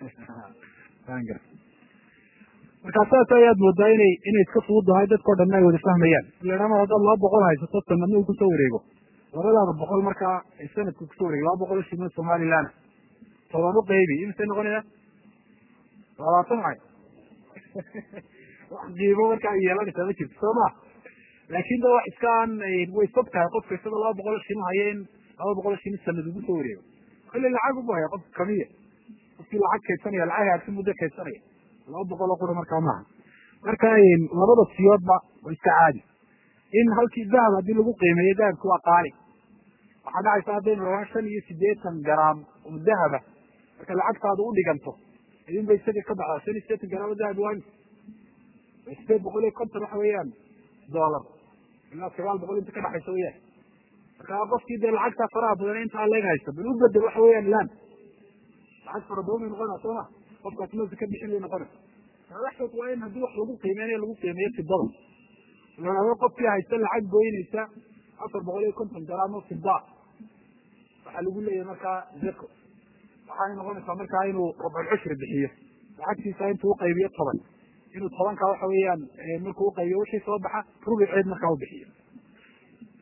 markaa saas ayaad moodaa inay inay iska fududahay dadkao dhanna ay wada fahmayaan leama haddaad laba boqol haysato sanadna uu kusoo wareego labadaada boqol markaa ay sanadka kusoo wareego laba boqol shilin somaliland toban u qaybi imisay noqonaya labaatan ay wax qiimo markaa yeelanaysaa ma jirto soo ma laakin da wax iska aan way fog tahay qofka isagoo laba boqol shilin haya in laba boqol shilin sanad ugu soo wareego kolle lacag ubu haya qofka kamiya qofkii lacag kaydsanaya lacag haagsi muddo kaydsanaya laba boqol oo qura markaa maaha marka labada siyoodba waa iska caadi in halkii dahab haddii lagu qiimeeyo dahabki waa qaali waxaa dhacaysa haddaynu rabaan shan iyo sideetan garaam oo dahaba marka lacagtaadu u dhiganto idin ba isaga ka baxdaa shan iyo sideetan garaam oo dahab waa sideed boqol iyo konton waxa weeyaan dollar ilaa sagaal boqol inta ka dhaxaysa weyaan marka qofkii dee lacagtaa faraha badan intaa leeg haysto bal u bedel waxa weeyaan lan lacag fara badan bay noqonaa soo ma qofkaas ma ka bixin bay noqonaysa madaxdood waa in haddii wax lagu qiimeynaya lagu qiimeeyo fidada laado qofkii haysta lacag goynaysa afar boqol iyo konton garaam oo fida waxaa lagu leeyahay markaa zako waxaay noqonaysaa markaa inuu rabculcushri bixiyo lacagtiisa intuu uqaybiyo toban inuu tobanka waxa weeyaan markuu uqaybiyo wixii soo baxa rubiceed markaa u bixiyo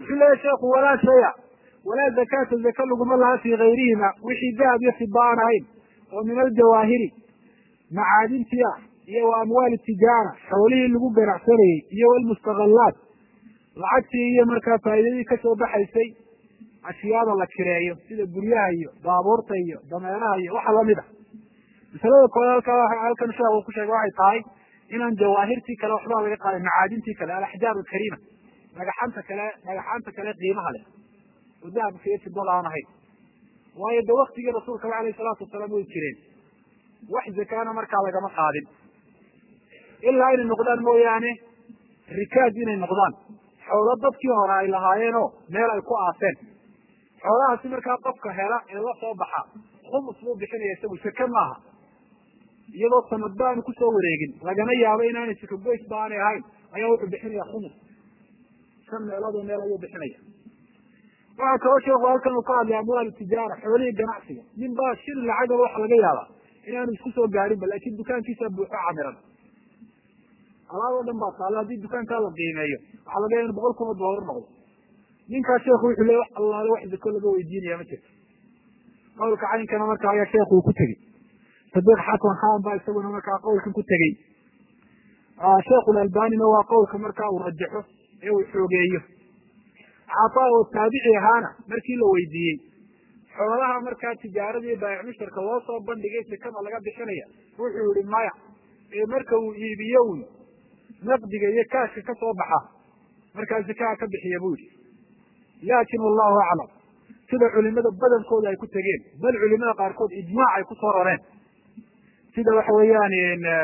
wuxuu leeyahy sheekhu walaa shaya walaa zakaata zaka laguma laha fii gayrihima wixii dahab iyo fiba aan ahayn oo min aljawaahiri macaadintii ah iyo wa amwaali tijaara xoolihii lagu ganacsanayey iyo walmustaqalaat lacagtii iyo markaa faa'iidadii kasoo baxaysay ashyaada la kireeyo sida guryaha iyo baabuurta iyo dameeraha iyo waxa lamid a masalada kood halkaa halkan sheekh uu ku sheegay waxay tahay inaan jawaahirtii kale waxbaa laga qaaday macaadintii kale alaxjaar alkariima dhagaxanta kale dhagaxaanta kale qiimaha leh oo dahabka iyo fidada aan ahayn waayo de waktigii rasuulka alayh salaatu wasalaam way jireen wax zakaana markaa lagama qaadin ilaa inay noqdaan mooyaane rikaaj inay noqdaan xoolo dadkii hore ay lahaayeenoo meel ay ku aaseen xoolahaasi markaa qofka hela ee la soo baxa khumus buu bixinaya isagu seke maaha iyadoo sanadba aanu kusoo wareegin lagana yaabo inaanay seke goys ba aanay ahayn ayaa wuxuu bixinaya khumus shan meeloodoo meel ayuu bixinaya waxaa kaloo sheeku halkan uu ka hadlay amwaal tijaara xoolihii ganacsiga nin baa shil lacagaba waxa laga yaabaa inaanu isku soo gaarinba laakin dukaankiisa buuxo camiran alaab oo dhan baa taalla haddii dukaankaa la qiimeeyo waxaa laga yaaba in boqol kuma doolar noqdo ninkaa sheekhu wuxuu le wax allaale wax zako laga weydiinaya ma jirto qawlka caynkana marka ayaa sheekhu uu ku tegey sadiq xasan khan baa isaguna markaa qawlkan ku tegey sheekhulalbanina waa qawlka markaa uu rajaxo ee uu xoogeeyo cata oo taabici ahaana markii la weydiiyey xoolaha markaa tijaaradii baayic mushtarka loo soo bandhigay sekada laga bixinaya wuxuu yihi maya ee marka uu iibiyo un naqdiga iyo kaashka ka soo baxa markaa zakaha ka bixiya bu yihi laakin wallahu aclam sida culimada badankooda ay ku tegeen bal culimada qaarkood ijmaac ay kusoo rareen sida waxa weeyaan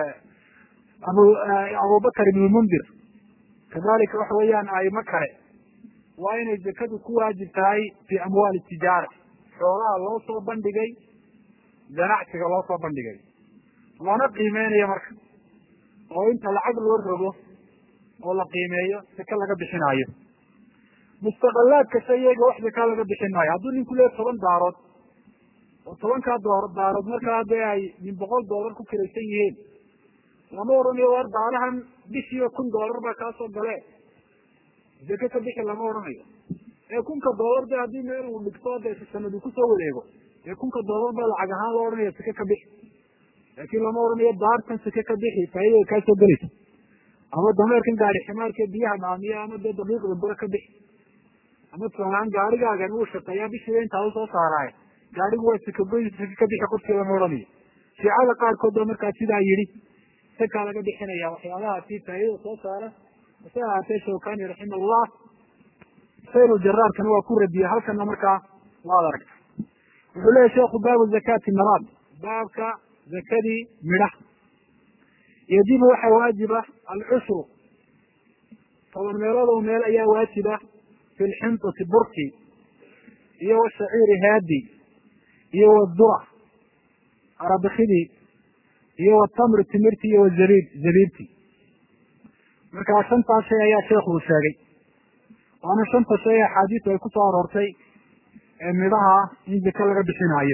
abu abubakar ibn mundir kadalika waxa weeyaan aimo kale waa inay zakadu ku waajib tahay fi amwaali tijaara xoolaha loo soo bandhigay ganacsiga loo soo bandhigay lana qiimeynayo marka oo inta lacag loo rogo oo la qiimeeyo saka laga bixinaayo mustaqalaad kasta iyaga wax zakaa laga bixin maayo hadduu ninku leeya toban daarood oo tobankaa doo daarood markaa dee ay min boqol doolar ku kiraysan yihiin lama odhanayo war daalahan bishiiba kun doolar baa kaa soo gale zake ka bixi lama odhanayo ee kunka doolar de haddii meel uu dhigto de sanad uu kusoo wareego dee kunka doolar baa lacag ahaan loo odhanaya sake ka bixi laakin lama odhanayo daartan sake ka bixi faaidada kaa soo gelaysa ama dameerkan gaari ximaarka biyaha maamiya ama dee daqiiqda bura ka bixi ama tusaalahaan gaarigaagan uu shaqeeyaa bishiiba intaa usoo saaraaye gaarigu waa sakagoy sake ka bixi qofkii lama odhanayo shiicada qaarkood ba markaa sidaa yidhi sakaa laga bixinaya waxyaabahaasi faaidada soo saara hase ahaatee shawkani raximahullah sayr jaraarkana waa ku radiyey halkana markaa waad aragta wuxuu leyahy sheekhu baabu zakati nabaad baabka zakadii midhaha yajibu waxaa waajiba alcushru toban meelood oo meel ayaa waajiba fi lxintati burki iyo washaciiri haadi iyo wadura arabikidii iyo watamri timirti iyo wazabiib zabiibti marka shantaas shay ayaa sheekhu uu sheegay waana shanta shay axaadiisu ay kusoo aroortay ee midhaha in zake laga bixinaayo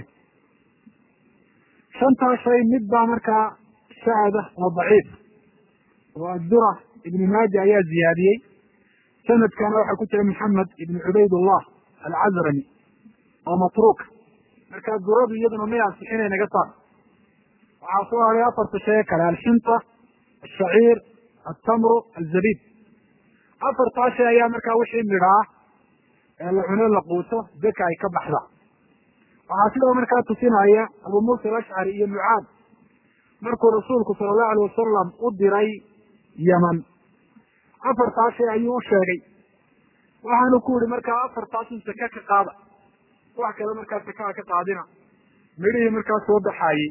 shantaas shay mid baa markaa shacada oo daciif oo addura ibnu maaja ayaa ziyaadiyey sanadkana waxaa ku jira maxamed ibn cubaydullah alcazrami oo matruuka marka duradu iyaduna may ansixinay naga saar waxaa soo haray afarta shay kale alxinta ashaciir altamru alzabiib afartaa shay ayaa markaa wixii midhaa ee la cuno la quuto zaka ay ka baxda waxaa sidoo markaa tusinaya abu muusa alashcari iyo mucaad markuu rasuulku sala allahu alay wasalam u diray yeman afartaa shay ayuu u sheegay waxaanu ku yihi markaa afartaasun saka ka qaada wax kale markaa sakaa ka qaadina midhihii markaa soo baxaayey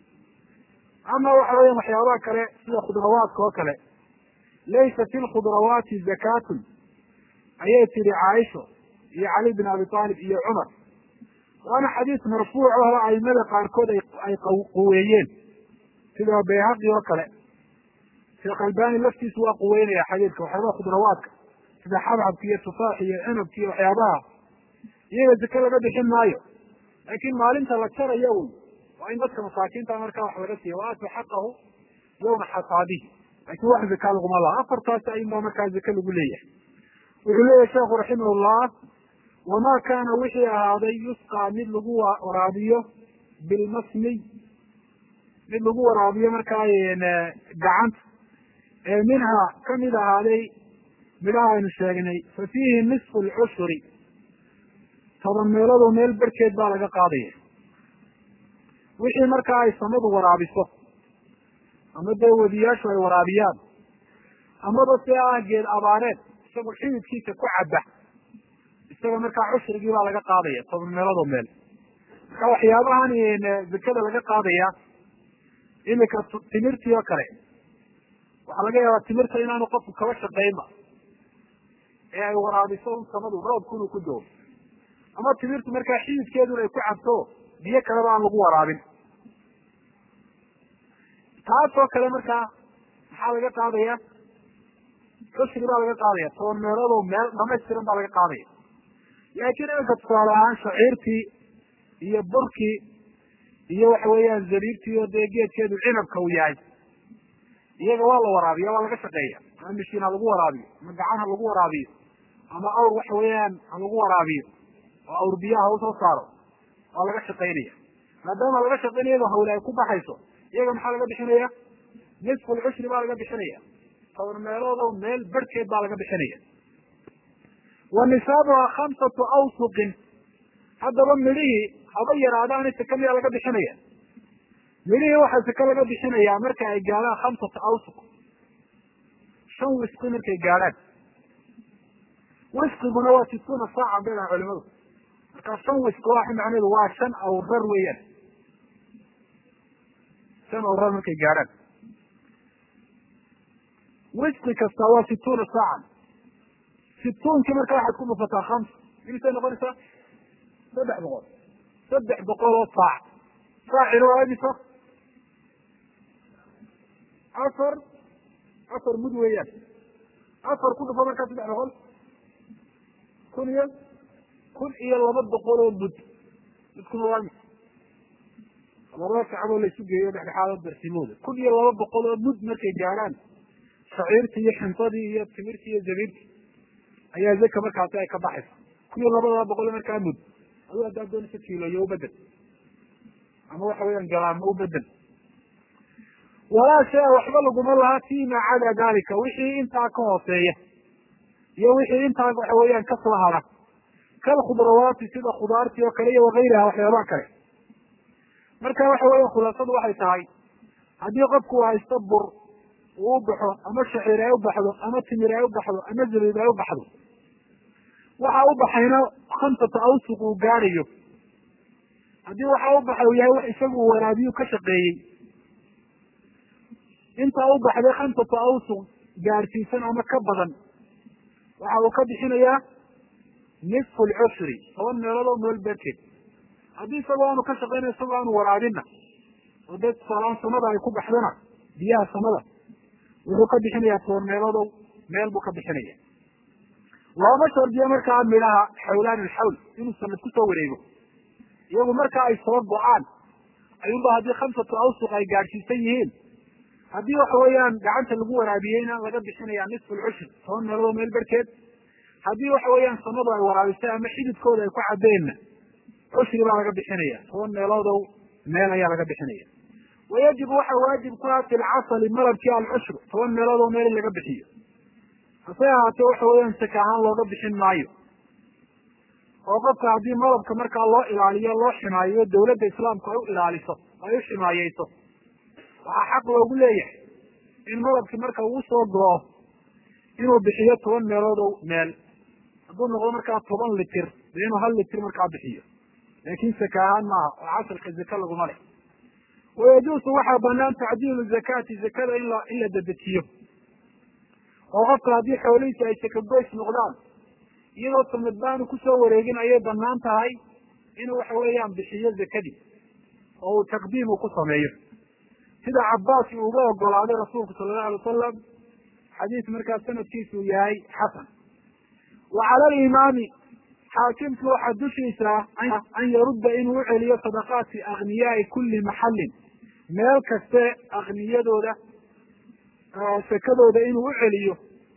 ama waxa weya waxyaabaha kale sida khudrawaadka oo kale laysa fi lkhudrawaati zakatun ayay tihi caaisho iyo cali bin abi aalib iyo cumar waana xadiis marfuuc oo aimada qaarkood ay quweeyeen sida bayhaqi oo kale sheekh albani laftiisu waa quweynaya xadiidka waxyaabaha khudrawaadka sida xabxabka iyo tufaax iyo cinabka iyo waxyaabaha iyaga zake laga bixin maayo laakin maalinta la jarayo wy waa in dadka masaakiinta markaa wax laga siiya waaatu xaqahu yawma xasaadihi lakin wax zaka laguma laha afartaasi ayun baa markaa zake lagu leeyahay wuxuu leeyahy sheekhu raximahullah wamaa kaana wixii ahaaday yusqaa mid lagu waraabiyo bilmasmiy mid lagu waraabiyo markaa gacanta ee minhaa kamid ahaaday midhaha aynu sheegnay fa fiihi nisfu lcushuri toban meeloodoo meel barkeed baa laga qaadaya wixii markaa ay samadu waraabiso ama dee wadiyaashu ay waraabiyaan amaba se ah geed abaareed isagu xididkiisa ku caba isaga markaa cushrigii baa laga qaadaya toban meeloodoo meel marka waxyaabahan zakada laga qaadaya imika timirtii oo kale waxaa laga yaabaa timirta inaanu qofku kaba shaqaynba ee ay waraabiso un samadu roobku inuu ku doo ama timirtu markaa xididkeeduna ay ku cabto biyo kaleba aan lagu waraabin taasoo kale markaa maxaa laga qaadaya cushri baa laga qaadaya toban meeloodoo meel dhamaystiran baa laga qaadaya laakiin iminka tusaale ahaan shaciirtii iyo burkii iyo waxa weeyaan zabiibtii oo dee geedkeedu cinabka uu yahay iyaga waa la waraabiya waa laga shaqeeya ama mishiin ha lagu waraabiyo ama gacan ha lagu waraabiyo ama awr waxa weeyaan ha lagu waraabiyo oo awr biyaha usoo saaro waa laga shaqaynaya maadaama laga shaqaynaya iyadoo hawle ay ku baxayso iyaga maxaa laga bixinaya nisfu lcushri baa laga bixinaya toban meelood oo meel barhkeed baa laga bixinaya wa nisaabuha khamsatu awsuqin haddaba midhihii haba yaraadaani saka miyaa laga bixinaya midhihii waxaa saka laga bixinayaa marka ay gaadhaan khamsata awsuq shan wisqi markay gaadhaan wisqiguna waa situuna saacan bay dhahan culimadu markaa shan wisqi waa macneedu waa shan awrar weeyaan shan awrar markay gaadhaan wisqi kasta waa situuna saacan situunkii marka waxaad ku dhufataa hamsa imisay noqonaysaa saddex boqol saddex boqol oo saac saacina waa imisa afar afar mud weeyaan afar ku dhufo markaa saddex boqol kun iyo kun iyo laba boqol oo mud midkuna waa imisa laba sacaboo laysu geeyo dhexdhexaado darsimooda kun iyo laba boqol oo mud markay gaadhaan shaciirtii iyo xinsadii iyo timirtii iyo zabiibtii ayaa zaka markaasi ay ka baxaysa kun iyo labadaba boqol markaa mud adu haddaad doonaysa kiiloyo ubedel ama waxa weeyaan galaamo ubedel walaa shaya waxba laguma laha fima cada dalika wixii intaa ka hooseeya iyo wixii intaa waxa weeyaan kasoo hara kalkhudrawaati sida khudaartii oo kale iyo wakayriha waxyaabaha kale marka waxa weya khulaasadu waxay tahay haddii qofku haysto bur uu u baxo ama shaciir ay u baxdo ama timir ay u baxdo ama zabiib ay u baxdo waxa u baxayna khamsata awsuq uu gaadhayo haddii waxa u baxay uu yahay wax isagu uu waraabiyu ka shaqeeyey intaa u baxday khamsata awsuq gaadhsiisan ama ka badan waxa uu ka bixinayaa nisfu lcushri toban meelood oo meel berkeed haddii isagoo aanu ka shaqeynayo isagoo aanu waraabina oo dee tusaalaan samada ay ku baxdana biyaha samada wuxuu ka bixinayaa toban meeloodow meel buu ka bixinaya looma shardiyo markaa midhaha xawlaan ilxawl inuu sanad kusoo wareego iyagu marka ay soo go-aan ayuunba haddii khamsatu awsuq ay gaadhsiisan yihiin haddii waxa weeyaan gacanta lagu waraabiyeyna laga bixinaya nisfu lcushri toban meeloodoo meel berkeed haddii waxa weeyaan samadu ay waraabisay ama xididkooda ay ku cadeenna cushri baa laga bixinaya toban meeloodow meel ayaa laga bixinaya wayajibu waxa waajib ku ah fi lcasali malabkii alcushru toban meelood oo meel in laga bixiyo hase ahaatee waxa weeyaan saka ahaan looga bixin maayo oo qofka haddii malabka markaa loo ilaaliyo loo ximaayeyo dawladda islaamku ay u ilaaliso ay u ximaayeyso waxaa xaq loogu leeyahay in malabkii marka uu soo go-o inuu bixiyo toban meelood oo meel hadduu noqdo markaa toban litir dee inuu hal litir markaa bixiyo laakin saka ahaan maaha oo casalka zaka laguma leh wayajuusu waxaa banaan tacdiilu zakaati zakada in la in la dedejiyo oo qofka haddii xoolihiisa ay sakagoys noqdaan iyadoo sanad baanu kusoo wareegin ayay banaan tahay inuu waxa weeyaan bixiyo zakadii oo uu taqdiim uu ku sameeyo sida cabaas uu uga ogolaaday rasuulku sala allahu alay wasalam xadiis markaa sanadkiisu yahay xasan wa cala alimaami xaakimku waxaa dushiisa an yarudda inuu uceliyo sadaqaati akniyaai kuli maxallin meel kaste akniyadooda sakadooda inuu uceliyo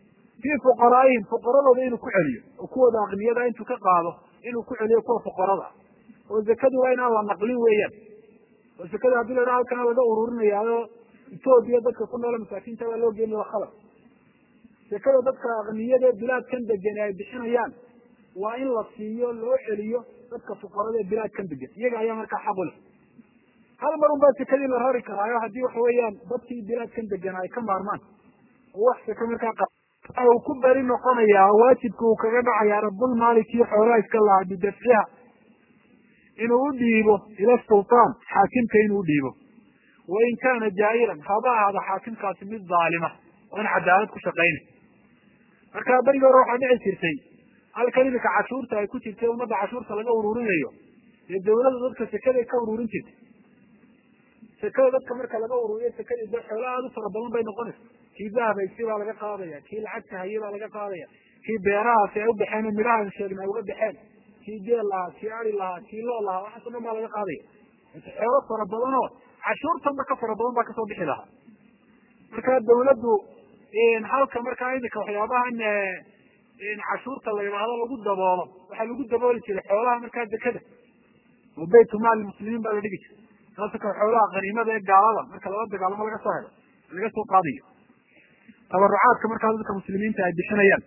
fii fuqaraa'ihim fuqaradooda inuu ku celiyo oo kuwooda aqniyada intuu ka qaado inuu ku celiyo kuwa fuqarada oo zakadu waa inaan la naqlin weeyaan oo zakada haddii la dhaha halkana laga ururinayaayo etoobiya dadka ku noole masaakiinta baa loo geeni waa khalad zakada dadka aqniyada ee bilaadkan degan ay bixinayaan waa in la siiyo loo celiyo dadka fuqarada ee bilaadkan degan iyaga ayaa markaa xaq u leh hal mar un baa sekadii la rari karaayo haddii waxa weeyaan dadkii bilaadkan degan ay ka maarmaan oo wax seke markaa uu ku beri noqonayaa waajibka uu kaga dhacayaa rabul maalikii xoolaha iska lahaa bidafciha inuu u dhiibo ila sultaan xaakimka inuu u dhiibo wain kaana jaa'iran haba ahaada xaakimkaasi mid dhaalima oo in cadaalad ku shaqaynay marka berigi hore waxaa dhici jirtay halkan iminka cashuurta ay ku jirtay ummadda cashuurta laga ururinayo dee dawladda dadka sekaday ka ururin jirtay sekada dadka marka laga ururiyo sekadii de xoolo aada u fara badan bay noqonaysa kii dahabhaysi baa laga qaadaya kii lacagta haye baa laga qaadaya kii beerahaasi ay u baxeen oo midhahan sheegna ay uga baxeen kii geel lahaa kii ari lahaa kii loo lahaa waxaas o dhan baa laga qaadaya xoolo fara badan oo cashuurtanba ka fara badan baa kasoo bixi lahaa marka dawladdu halka markaa imika waxyaabahan cashuurta la yidhaahdo lagu daboolo waxaa lagu dabooli jiray xoolaha markaa dekada oo baytu maali muslimiin baa la dhigi jiray taasa ka xoolaha khaniimada ee gaalada marka lala dagaalamo laga soo helo laga soo qaadayo tabarucaadka markaa dadka muslimiinta ay bixinayaan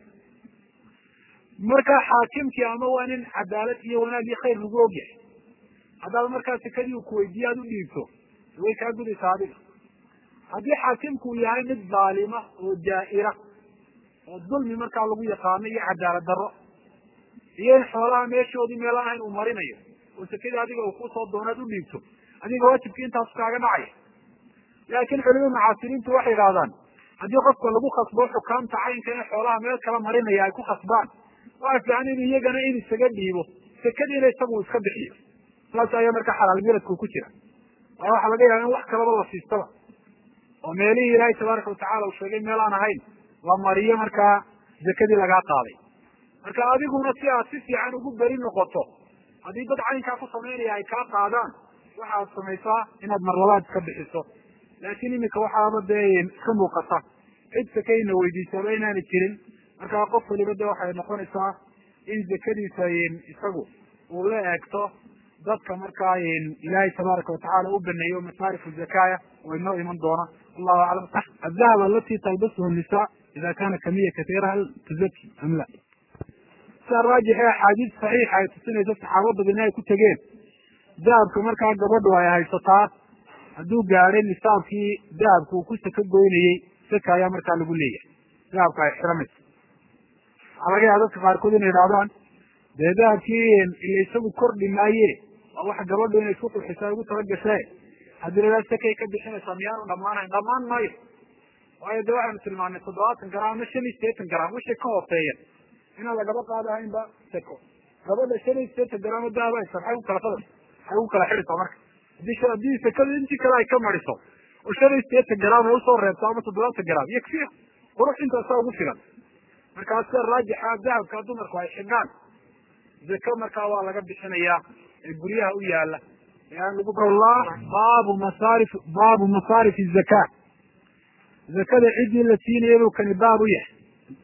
marka xaakimkii ama waa nin cadaalad iyo wanaag iyo khayr lagu ogyahay haddaad markaa sekadii uu kuweydiiye aad u dhiibto way kaa gudaysaa adiga haddii xaakimku uu yahay mid dhaalima oo jaa'ira oo dulmi markaa lagu yaqaano iyo cadaalad darro iyo in xoolaha meeshoodii meel aan ahayn uu marinayo oo sekadii adiga uu kusoo doonaad u dhiibto adiga waajibkii intaasu kaaga dhacaya laakiin culimada mucaasiriintu waxay yidhahdaan haddii qofka lagu khasbo xukaamta caynka in xoolaha meel kala marinaya ay ku khasbaan waa fiican in iyagana in isaga dhiibo sekadiina isagu iska bixiyo saas ayaa markaa xalaal miradku ku jira waa waxaa laga yaaba in wax kalaba la siistaba oo meelihii ilaahay tabaaraka watacala uu sheegay meel aan ahayn la mariyo markaa zakadii lagaa qaaday marka adiguna si aad si fiican ugu beri noqoto haddii dad caynkaa ku samaynaya ay kaa qaadaan waxaad samaysaa inaad marlabaad iska bixiso laakiin iminka waxaaba dee iska muuqata cid sakayna weydiisaba inaana jirin markaa qof waliba de waxay noqonaysaa in zakadiisa isagu uu la eegto dadka markaa ilaahay tabaaraka watacala u baneeyo masaarifu zakaya oo inoo iman doona allahu aclam adahab alati talbasuhu nisa ida kana kamiya katiira hal tuzaki am la sida raajix ee axaadiis saxiixa ay tusinayso saxaaba badan ay ku tegeen dahabka markaa gabadhu ay haysataa hadduu gaadhay nisaabkii dahabka uu ku saka goynayey saka ayaa markaa lagu leeyahay dahabka ay xiramayso waxaa laga yaaba dadka qaarkood inay idhahdaan dee dahabkii ila isagu kordhi maaye waa wax gabadhu inay isku qurxisa ugu talagashe haddii la idhaha sakay ka bixinaysaa miyaanu dhamaanayn dhamaan maayo waayo de waxaynu tilmaanay toddobaatan garam ama shan iyo sideetan garam wixii ka hooseeya inaan lagaba qaadahaynba sako gabadha shan iyo sideetan garam oo dahab haysa maxay ku kala fadal maxay ku kala xidhaysaa marka hadii haddii sakada intii kale ay ka mariso oo shan iyo sideetan garam ay usoo reebto ama toddobaatan garam yakfiya qurux intaasaa ugu filan markaa sida raajixa dahabka dumarku ay xidhaan zako markaa waa laga bixinayaa ee guryaha u yaala ee aan lagu lah baabu masaarif baabu masaarif zaka zakada ciddii la siinaya buu kani baab u yahay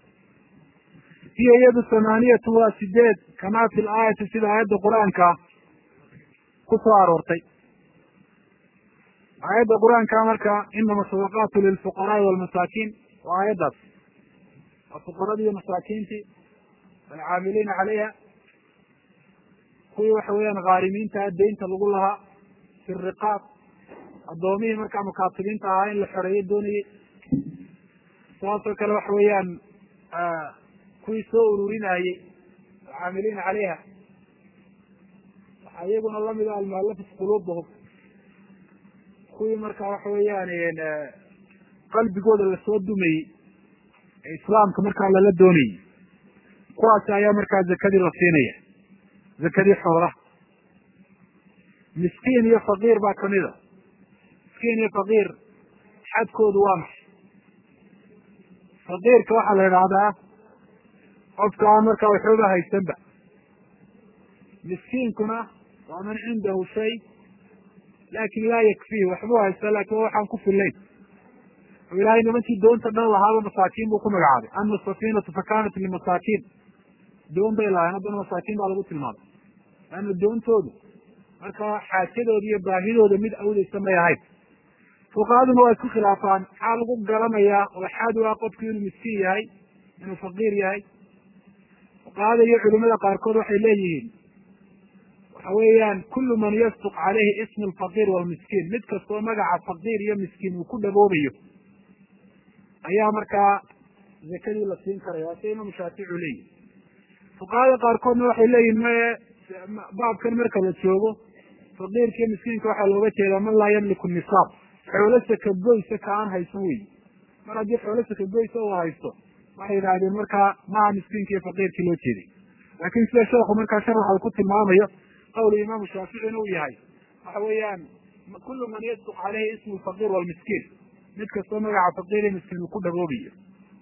hiya iyadu thamaaniyatu waa sideed kamaa fi laayati sida aayadda qur-aanka ku soo aroortay aayadda qur-aanka marka inama sadaqaatu lilfuqaraai walmasaakiin waa aayaddaas waa fuqaradii iyo masaakiintii alcaamiliina caleyha kuwii waxa weeyaan khaarimiinta deynta lagu lahaa fi riqaab addoomihii markaa mukaatibiinta ahaa in la xoreeyo doonayey saasoo kale waxa weeyaan kuwii soo ururinayey alcaamiliina caleyha waxaa iyaguna lamida almualafat quluubahum kuwii markaa waxa weeyaan qalbigooda lasoo dumayey ee islaamka markaa lala doonayey kuwaasi ayaa markaa zakadii la siinaya zakadii xoolaha miskiin iyo faqiir baa kamida miskiin iyo faqiir xadkoodu waa maxay faqiirka waxaa la idhaahdaa qofka aan markaa waxooba haysanba miskiinkuna waa man cindahu shay laakin laa yakfihi waxbuu haysta lakin waxaan ku filayn oo ilaahay nimankii doonta dhan lahaaba masaakiin buu ku magacaabay ama safiinatu fakanat limasaakiin doon bay lahayn haddana masaakiin baa lagu tilmaamay laanna doontoodu marka xaajadooda iyo baahidooda mid awdeysa may ahayn fuqahaduna waa isku khilaafaan maxaa lagu garanayaa oo xaad u ah qofku inuu miskiin yahay inuu faqiir yahay fuqahada iyo culimada qaarkood waxay leeyihiin waxa weeyaan kullu man yasduq caleyhi ismu alfaqiir walmiskiin mid kastoo magaca faqiir iyo miskiin uu ku dhaboobayo ayaa markaa zakadii la siin karaya waa sida imaamu shaafici u leeyihi fuqahada qaarkoodna waxay leeyihin maye baabkan marka la joogo faqiirka iyo miskiinka waxaa looga jeedaa man laa yamliku nisaab xoolo sakagoysa ka aan haysan wey mar haddii xoolo sakagoysa uu haysto waxay yidhaahdeen markaa maha miskiinka iyo faqiirkii loo jeeday laakin sida sheekhu markaa sharaxa uu ku tilmaamayo qawlu imaamu shaaficina uu yahay waxa weeyaan kullu man yasduq caleyhi ismu lfaqiir walmiskiin mid kastoo magaca faqiir iyo miskiin uu ku dhaboobayo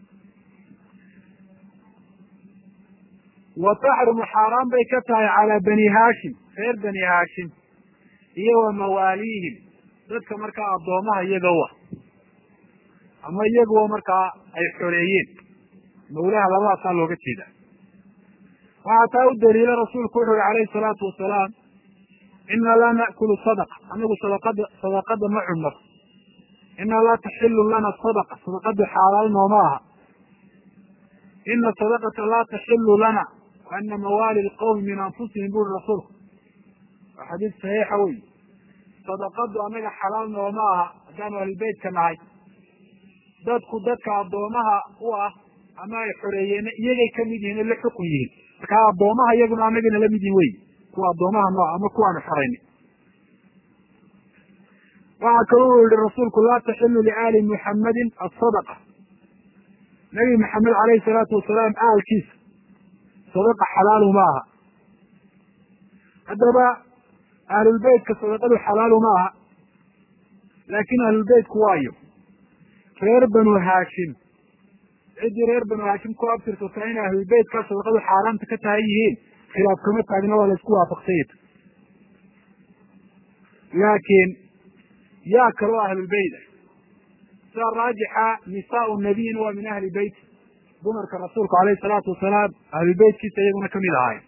wa taxrumu xaaraan bay ka tahay calaa bani haashim reer bani haashim iyo wa mawaaliihim dadka markaa addoomaha iyaga u ah ama iyaguwa markaa ay xoreeyeen mawlaha labadaasaa looga jeeda waxaa taa u daliila rasuulku wuxu uhi calayhi salaatu wasalaam ina laa na'kulu sadaqa anagu sadaqada sadaqada ma cunno ina laa taxilu lana sadaqa sadaqadu xaalaal nooma aha ina sadaqata laa taxilu lana wa ana mawaali lqowmi min anfusihim buri rasuulku waa xadiis saxiixa wey sadaqadu anaga xalaal nooma aha haddaanu ahlulbeytka nahay dadku dadka addoomaha u ah ama ay xoreeyeen iyagay kamid yihiin o la xukun yihiin markaa addoomaha iyaguna anagana lamid yihin wey kuwa addoomaha nooa ama kuwaanu xoreyni waxaa kaloo u yihi rasuulku laa taxilu liaali muxammadin asadaqa nabi maxamed alayhi salaatu wasalaam aalkiisa sadaqa xalaalu ma aha haddaba ahlulbeytka sadaqadu xalaalu ma aha laakin ahlulbeytku waayo reer banu haashim ciddii reer banu haashim ku abtirsataa inay ahlulbeytka sadaqadu xaaraamta ka tahay yihiin khilaaf kama taagna waa la isku waafaqsanya laakiin yaa kaloo ahlulbeyt ah sida raajixa nisaau nabiyina waa min ahli beyt dumarka rasuulku alayhi salaatu wasalaam ahlulbeytkiisa iyaguna kamid ahaay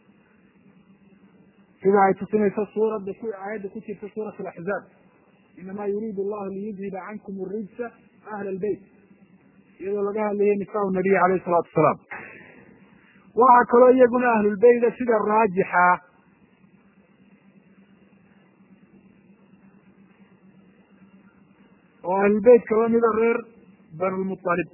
sida ay tusinayso suuradda ku aayadda ku jirta suurat alaxzaab inama yuriidu allahu liyudhiba cankum arijsa ahla albeyt iyadoo laga hadlayay nisaau nabiy alayhi salaatu wasalaam waxaa kaloo iyaguna ahlulbeyda sida raajixa oo ahlulbeyt kaba mida reer banulmualib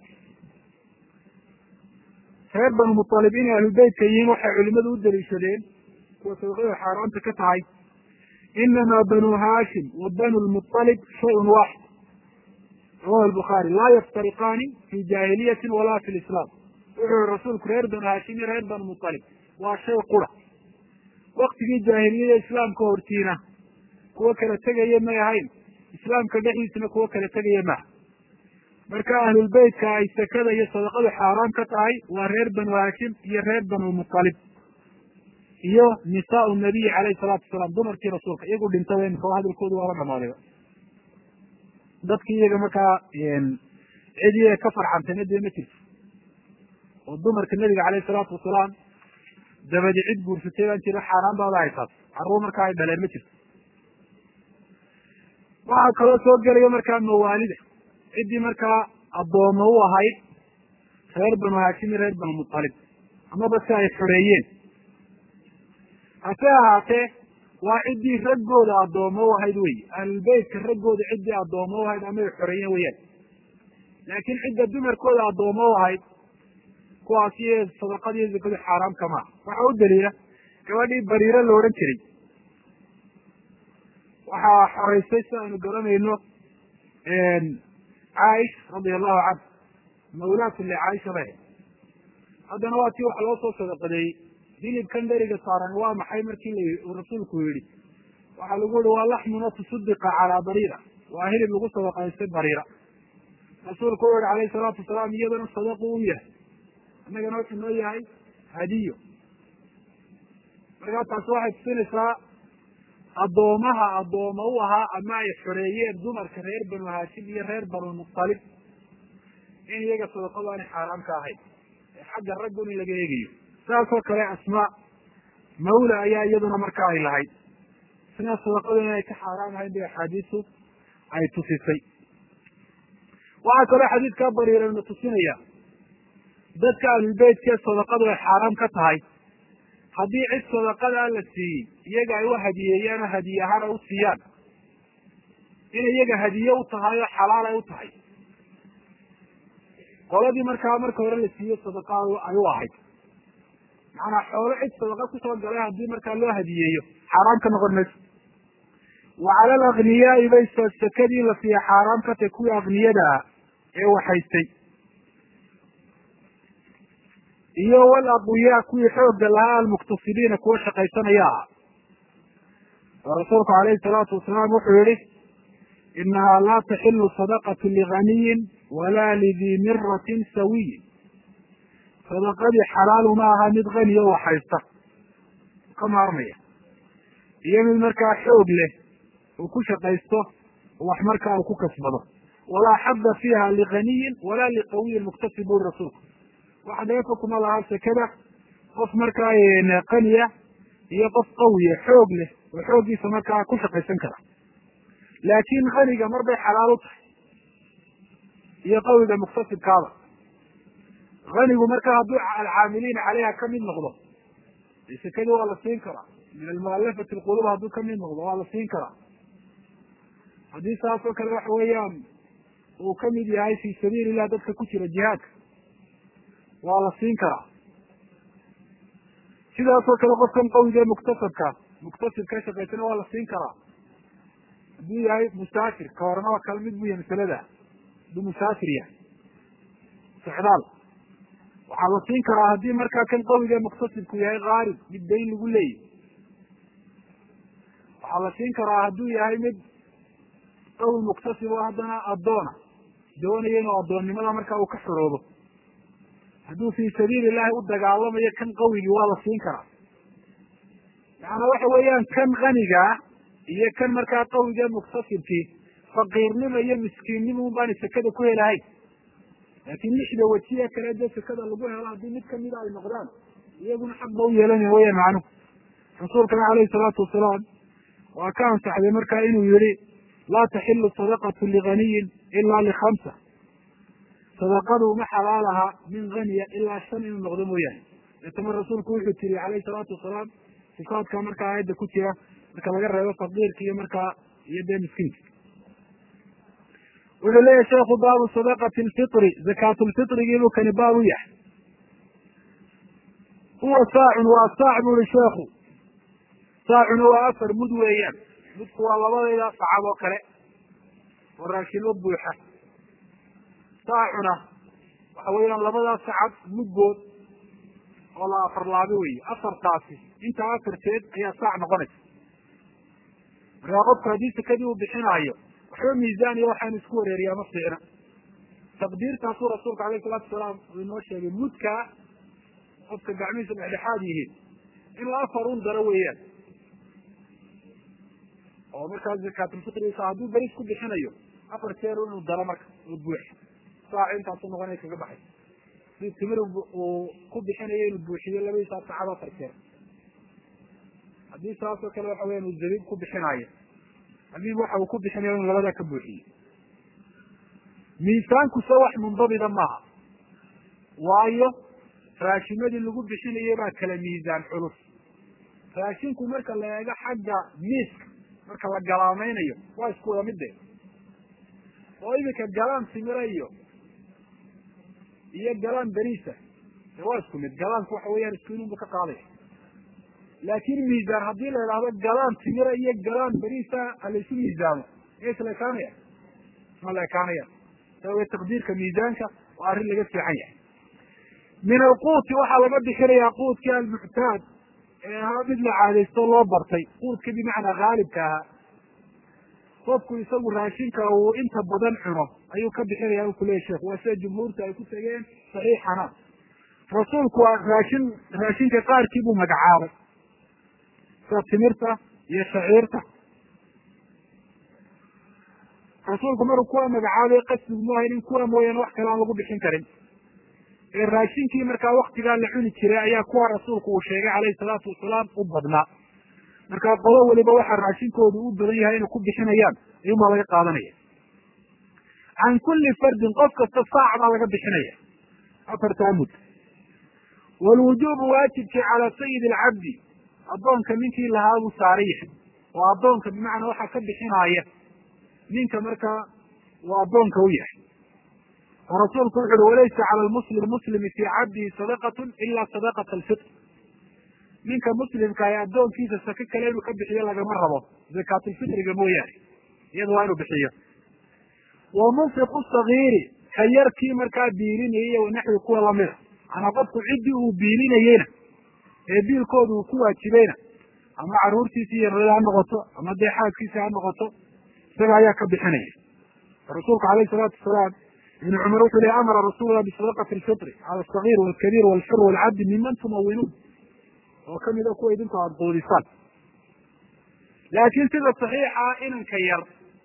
reer banulmualib inay ahlulbeytka yihiin waxay culimadu u daliishadeen kuwa sadaqadu xaaraanta ka tahay inamaa banu haashim wa banu lmualib shayun waaxid rawahu albukhaari laa yaftariqaani fi jaahiliyatin walaa fi lislaam wuxuu yihi rasuulku reer banu haashim iyo reer banu mualib waa shay qura waktigii jaahiliyada islaamka hortiina kuwo kala tegaya may ahayn islaamka dhexdiisana kuwo kala tegaya maha marka ahlulbeytka ay sakada iyo sadaqadu xaaraan ka tahay waa reer banu haashim iyo reer banu mualib iyo nisaau nabiyi calayhi salaatu wasalaam dumarkii rasuulka iyagu dhintaba imika hadalkoodu waaba dhamaadayba dadki iyaga markaa cid iyaga ka farxantayna dee ma jirto oo dumarka nabiga calayhi salaatu wasalaam dabadi cid guursatay baan jiro xaaraan baaba haysaas carruur markaa ay dhaleen ma jirto waxaa kaloo soo gelaya markaa mawaalida ciddii markaa addooma u ahayd reer banu haashim iyo reer banu mutalib amaba si ay xoreeyeen hase ahaatee waa ciddii raggooda addooma u ahayd wey ahlulbeytka raggooda ciddii addooma u ahayd ama ay xoreeyeen weyaan laakiin cidda dumarkooda addooma u ahayd kuwaasi sadaqada iyo zakadu xaaraam kamaa waxaa u daliila gabadhii bariiro la odhan jiray waxaa xoreysay si aynu garanayno caaisha radia allahu canha mawlaatun licaaisha bay haddana waa tii waxa loo soo sadaqadeeyey hilibkan dheriga saaran waa maxay markii la uu rasuulku yihi waxaa lagu yihi waa laxmuna tusudiqa calaa bariira waa hilib lagu sadaqaystay bariira rasuulku u yihi alayhi salaatu wasalaam iyadana sadaqu u yahay innagana wuxuu noo yahay hadiyo markaa taasi waxay tusinaysaa addoomaha addooma u ahaa ama ay xoreeyeen dumarka reer banu haashim iyo reer banu mutalib in iyaga sadaqadu aanay xaaraam ka ahayn ee xagga raggun in laga eegayo saasoo kale asmaa mawla ayaa iyaduna marka ay lahayd isna sadaqadu inay ka xaaraam ahayn bay axaadiistu ay tusisay waxaa kaloo xadiidkaa bariirana tusinaya dadka ahlulbeytkee sadaqadu ay xaaraam ka tahay haddii cid sadaqadaa la siiyey iyaga ay u hadiyeeyaan oo hadiye ahaan ay u siiyaan inay iyaga hadiye u tahay oo xalaal ay u tahay qoladii markaa marka hore la siiyey sadaqa ay u ahayd macanaa xoolo cid sadaqa kusoo galay haddii markaa loo hadiyeeyo xaaraam ka noqon mayso wa cala alagniyaai bay sakadii la siiya xaaraam ka tahay kuwii akniyada ah ee waxaystay iyo wal aqwiyaa kuwii xoogga lahaa almuktasibiina kuwa shaqaysanaya ah oo rasuulku alayhi salaatu wasalaam wuxuu yihi inahaa laa taxilu sadaqatu liganiyin walaa lidii miratin sawiyin sadaqadii xalaalu ma aha mid kaniyo waxaysta ka maarmaya iyo mid markaa xoog leh uu ku shaqaysto wax markaa uu ku kasbado walaa xadda fiiha liganiyin walaa liqawiyin muktasib buri rasuulku waxa dheefa kuma laha sekada qof markaa qaniya iyo qof qawiya xoog leh oo xooggiisa markaa ku shaqaysan kara laakin kaniga mar bay xalaal u tahay iyo qawiga muktasibkaaba kanigu marka hadduu alcaamiliina caleyha kamid noqdo sekadii waa la siin karaa min almualafati lqulub hadduu kamid noqdo waa la siin karaa haddii saas oo kale waxa weeyaan uu kamid yahay fi sabiili illah dadka ku jira jihaadka waa la siin karaa sidaasoo kale qofkan qawiga muktasabka muktasibka shaqaysana waa la siin karaa hadduu yahay musaafir ka horena waa kala mid bu yahay masalada hadduu musaafir yahay socdaal waxaa la siin karaa haddii markaa kan qawiga muktasibku yahay kaarib mid dayn lagu leeyahy waxaa la siin karaa hadduu yahay mid qawi muktasib oo haddana addoona doonaya inuu addoonnimada markaa uu ka xoroobo hadduu fi sabiili illahi u dagaalamayo kan qawigii waa la siin karaa macanaa waxa weeyaan kan kanigaa iyo kan markaa qawiga muktasibkii faqiirnimo iyo miskiinnimo un baana sekada ku helahayn laakin lixda wajiya kale dee sekada lagu helo haddii mid kamida ay noqdaan iyaguna xaq ba u yeelanaya weya macnuhu rasuulkana alayhi salaatu wasalaam waa ka ansaxday markaa inuu yihi laa taxilu sadaqatu liganiyin ila likamsa sadaqadu ma xalaalaha min haniya ilaa shan inuu noqdo mooyaane deetama rasuulku wuxuu tiri alayhi salaatu wasalaam sifaadka markaa aayadda ku jira marka laga reebo faqiirka iyo markaa iyo dee miskiinka wuxuu leeyahy sheekhu baabu sadaqati lfitri zakaatulfitrigiibuu kani baab u yahay huwa saacun waa saac bu ihi sheekhu saacuna waa afar mud weeyaan mudku waa labadayda sacab oo kale oo raashimo buuxa saacuna waxa weeyaan labadaas sacab mudgood oo la afar laabi weeye afartaasi intaa afarteed ayaa saac noqonaysa markaa qofku haddii sekadii uu bixinaayo waxba miisaan iyo waxaanu isku wareeriyaa ma fiicna taqdiirtaasuu rasuulka alayhi salaatu wasalaam uu inoo sheegay mudkaa qofka gacmihiisa dhexdhexaad yihiin in la afar un daro weeyaan oo markaa zakaatulfitrigiisa hadduu beris ku bixinayo afar jeer inuu daro marka oo buuxa saac intaasu noqonaya kaga baxay si timir uu ku bixinayo inuu buuxiyo labadiisaa sacad afar jeer haddii saasoo kale waxa weyan uu zabiib ku bixinaayo zabiib waxa uu ku bixinayo inuu labadaa ka buuxiyo miisaankuse wax mundabida maaha waayo raashimadii lagu bixinayo baa kala miisaan culus raashinku marka la eego xagga miiska marka la galaamaynayo waa isku wada midde oo iminka galaan timira iyo iyo galaan beriisa de waa isku mid galaanku waxa weeyaan isku inunba ka qaadaya laakin miisaan haddii la idhaahdo galaan timira iyo galaan beriisa ha laysu miisaamo miya isla ekaanaya ma la ekaanaya sawe taqdiirka miisaanka waa arrin laga fiican yahay min alquuti waxaa laga bixinayaa quudkii almuctaad ee ahaa mid la caadaysto loo bartay quudka bimacnaa haalibka ahaa qofku isagu raashinka uu inta badan cuno ayuu ka bixinaya u kuleyahy sheekh waa sida jumhuurta ay ku tegeen saxiixana rasuulku waa raashin raashinka qaarkii buu magacaabay sida timirta iyo shaciirta rasuulku maruu kuwa magacaabay qasdigu mu ahayn in kuwa mooyaane wax kale aan lagu bixin karin ee raashinkii markaa waktigaa la cuni jiray ayaa kuwa rasuulku uu sheegay calayhi salaatu wasalaam u badnaa markaa qolo weliba waxaa raashinkoodu u badan yahay inay ku bixinayaan ayuunbaa laga qaadanaya can kulli fardin qof kasta saac baa laga bixinaya afartaa mud walwujuubu waajibkii calaa sayidi alcabdi addoonka ninkii lahaa buu saaran yahay oo addoonka bimacnaa waxaa ka bixinaaya ninka markaa uu addoonka u yahay oo rasuulku wuxu uhi walaysa cala lmuslim muslimi fii cabdihi sadaqatun ila sadaqata alfitr ninka muslimka ee addoonkiisa sake kale inuu ka bixiyo lagama rabo zakaatulfitriga mooyaane iyada waa inuu bixiyo wa munfiqu sagiiri ka yarkii markaa biilinayay wanaxwi kuwa lamida manaa qofku ciddii uu biilinayeyna ee biilkooda uu ku waajibayna ama caruurtiisi iyo rada ha noqoto ama dee xaaskiisi ha noqoto isaga ayaa ka bixinaya rasuulku alayhi salaatu wasalaam ibn cumar wuxuu lehy amara rasuullah bisadaqati alfitri cala alsagiir walkabiir walxur walcabdi miman tumawinuun oo kamida kuwa idinku aada quudisaan laakiin sida saxiixa inanka yar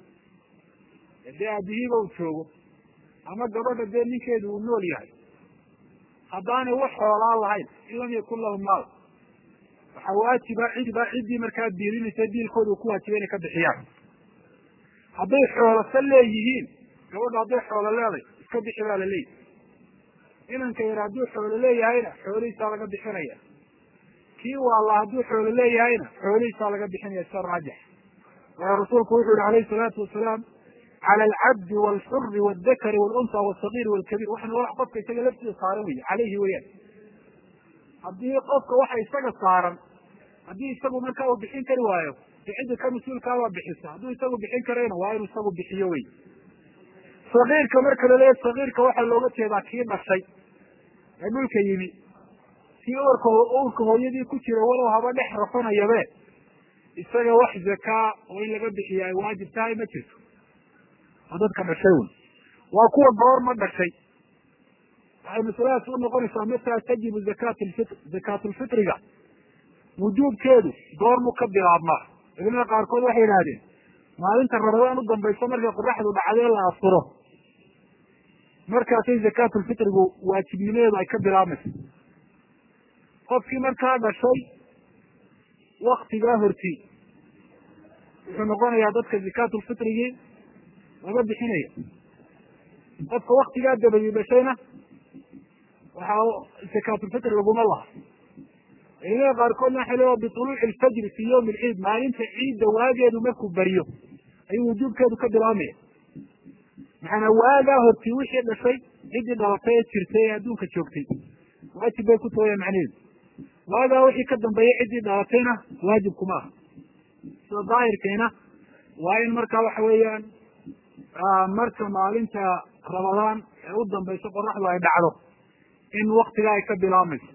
dee aabihiiba uu joogo ama gabadha dee ninkeedu uu nool yahay haddaanay wax xoolaa lahayn in lam yakun lahum maal waxaa waajiba cidiba ciddii markaa biilinaysa biilkooda uu ku waajiba inay ka bixiyaan hadday xoolasa leeyihiin gabadha hadday xoolo leeday iska bixi baa la leeyahy inanka yar hadduu xoolo leeyahayna xoolihiisaa laga bixinaya kii waalla hadduu xoolo leeyahayna xoolihiisaa laga bixinaya sida raajix waayo rasuulku wuxuu yihi alayhi salaatu wasalaam cala alcabdi walxuri waldakari walunsa walsagiir walkabiir waxana wax qofka isaga laftiisa saaran wey caleyhi weyaan haddii qofka waxa isaga saaran haddii isagu markaa uu bixin kari waayo de cidda ka mas-uulkaabaa bixisa hadduu isagu bixin karayna waa inuu isagu bixiyo wey sagiirka marka la leeya sagiirka waxaa looga jeedaa kii dhashay ee dhulka yimi kii urka urka hooyadii ku jira walow haba dhex rafanayabe isaga wax zakaa oo in laga bixiya ay waajib tahay ma jirto oo dadka dhashay wy waa kuwa goorma dhashay waxay masaladaas u noqonaysaa mata tajibu zakat lfitr zakaatulfitriga wujuubkeedu goormu ka bilaabmaa culimada qaarkood waxay yidhahdeen maalinta ramadaan u dambayso markay qoraxdu dhacdee la afuro markaasay zakaatulfitrigu waajibnimadeedu ay ka bilaabmayso qofkii markaa dhashay waktigaa horti wuxuu noqonayaa dadka zakaatulfitrigii laga bixinaya qofka waktigaa dabadii dhashayna waxaa zakaatulfitr laguma laha culimada qaarkoodna waxay leeya bituluuci lfajri fi yawmi alciid maalinta ciidda waageedu markuu beriyo ayuu wujuubkeedu ka bilaabmaya maxaana waagaa horti wixii dhashay ciddii dhalatay ee jirtay ee adduunka joogtay waajib bay ku tooyaan macnaheedu waagaa wixii ka dambeeyay ciddii dhalatayna waajib kuma aha sida daahirkeena waa in marka waxa weeyaan marka maalinta ramadaan ee u dambayso qoraxdu ay dhacdo in waktigaa ay ka bilaabmayso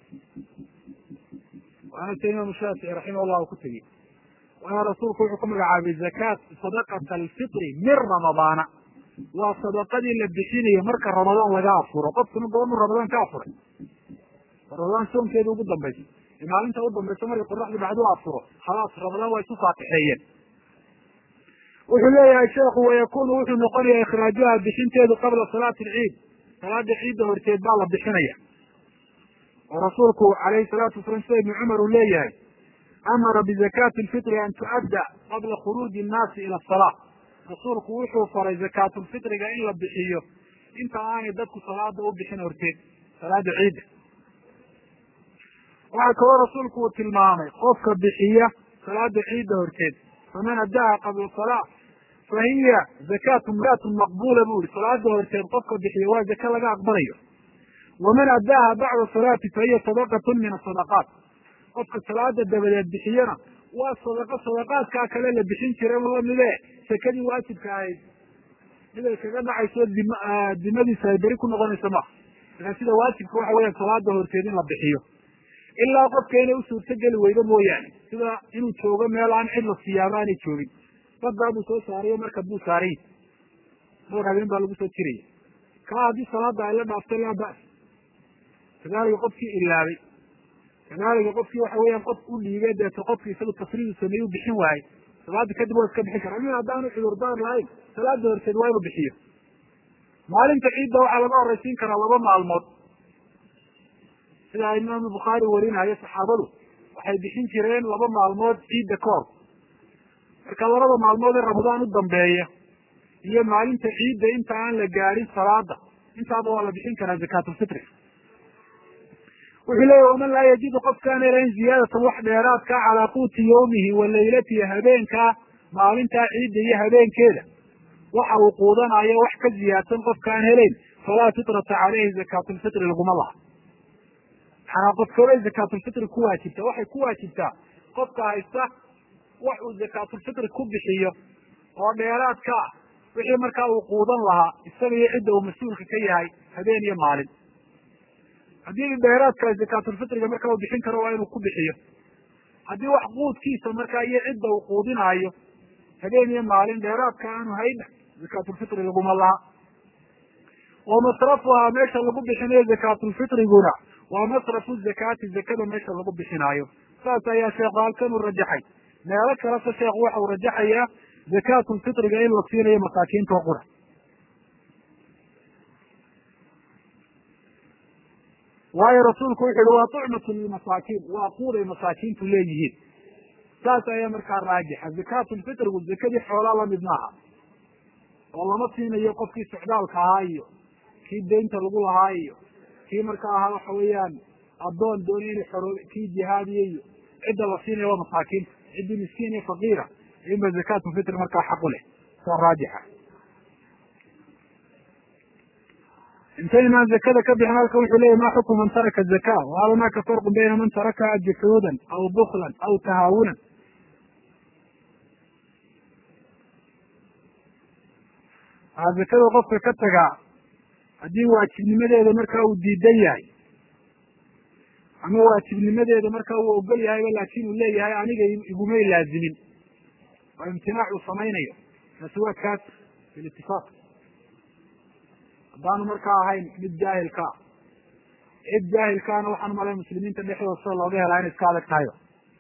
waana se imaamu shaafici raximah llah ku tegey waana rasuulku wuxuu ku magacaabay zakaat sadaqata alfitri min ramadaana waa sadaqadii la bixinayo marka ramadaan laga afuro qofkuna goormu ramadaan ka afuray ramadaan soonkeeda ugu dambaysa ee maalinta u dambaysa markay qoraxdu dhacdu afuro khalaas ramadaan waa isu faatixeeyeen wuxuu leeyahay sheekhu wayakunu wuxuu noqonaya ikhraajuha bixinteedu qabla salaati alciid salaada ciidda horteed baa la bixinaya oo rasuulku alayhi salaatu wasalam sida ibni cumar uu leeyahay amara bizakati lfitri an tu'adda qabla khuruuji innaasi ila asalaa rasuulku wuxuu faray zakaatulfitriga in la bixiyo inta aanay dadku salaada u bixin horteed salaada ciidda waxaa kaloo rasuulku uu tilmaamay qofka bixiya salaada ciidda horteed faman addaha qabla salaa fa hiya zakatu mraatun maqbula bu ihi salaada horteed qofka bixiya waa zaka laga aqbalayo waman addaaha bacda salaati fa hiya sadaqatun min asadaqaat qofka salaada dabadeed bixiyana waa sadaqo sadaqaadkaa kale la bixin jira lamide sakadii waajibka ahayd mid ay kaga dhacayso dim dimadiisa ay beri ku noqonayso maha markaa sida waajibka waxa weya salaada horteed in la bixiyo ilaa qofka inay u suurto geli weydo mooyaane sida inuu joogo meel aan cid la siyaabo aanay joogin badaa buu soo saarayo marka buu saaray dhowr habeen baa lagu soo jiraya kaa haddii salaada ay la dhaaftay laa bas kadalika qofkii ilaabay kadalika qofkii waxa weeyaan qof u dhiibay deeto qofki isagu tasriidu sameeye u bixin waayey salaada kadib waa iska bixin kara min haddaanu cudurdaar lahayn salaada horteed waa inuu bixiyo maalinta ciidda waxaa laga horeysiin karaa laba maalmood sida imaamu bukhaari warinayo saxaabadu waxay bixin jireen laba maalmood ciidda ka hor marka labada maalmood ee ramadaan u dambeeya iyo maalinta ciidda inta aan la gaadhin salaada intaaba waa la bixin karaa zakaatulfitri wuxuu leeyahy waman laa yajidu qofkaan helayn ziyaadatan wax dheeraadka calaa quuti yawmihi wa laylatihi habeenkaa maalintaa ciidda iyo habeenkeeda waxa uu quudanayo wax ka ziyaadsan qofkaan helayn falaa fitrata caleyhi zakaatulfitri laguma laha maxaa qofkooday zakaatulfitri ku waajibta waxay ku waajibtaa qofka haysta wax uu zakaatulfitri ku bixiyo oo dheeraadka ah wixii markaa uu quudan lahaa isaga iyo cidda uu mas-uulka ka yahay habeen iyo maalin haddii dheeraadka zakaatulfitriga markaa uu bixin karo waa inuu ku bixiyo haddii wax quudkiisa markaa iyo cidda uu quudinaayo habeen iyo maalin dheeraadka aanu hayna zakaatulfitri laguma laha wa masrafuhaa meesha lagu bixinayo zakaatulfitriguna waa masrafu zakaati zakada meesha lagu bixinaayo saas ayaa sheekhu halkan uu rajaxay meelo kalese sheekhu waxa uu rajaxayaa zakaatulfitriga in la siinayo masaakiinta oo qura waayo rasuulku wuxu uhi waa tucmatu lilmasaakiin waa quuday masaakiintu leeyihiin saas ayaa markaa raajixa zakaatulfitrigu zakadii xoolaa lamid maaha oo lama siinayo qofkii socdaalka ahaa iyo kii deynta lagu lahaa iyo kii markaa ahaa waxa weeyaan addoon doonay inay xoro kii jihaadiya iyo cidda la siinayo waa masaakiinta ciddii miskiin iyo faqiira inba zakaatulfitri markaa xaq u leh saa raajixa intaynaan zakada ka bixin halka wuxuu leyahy ma xukmu man taraka zaka wahal hunaka farqu bayna man tarakaha juxuudan aw buklan aw tahaawunan waxaa zakada qofka ka tagaa haddii waajibnimadeeda markaa uu diidan yahay ama waajibnimadeeda markaa uu ogol yahayba laakin uu leeyahay aniga igumay laazimin oo imtinaac uu samaynayo kaasi waa kaas bilitifaaq haddaanu markaa ahayn mid jaahilka ah cid jaahilkaana waxaan malay muslimiinta dhexdooda sida looga helaa inay iska adag tahayba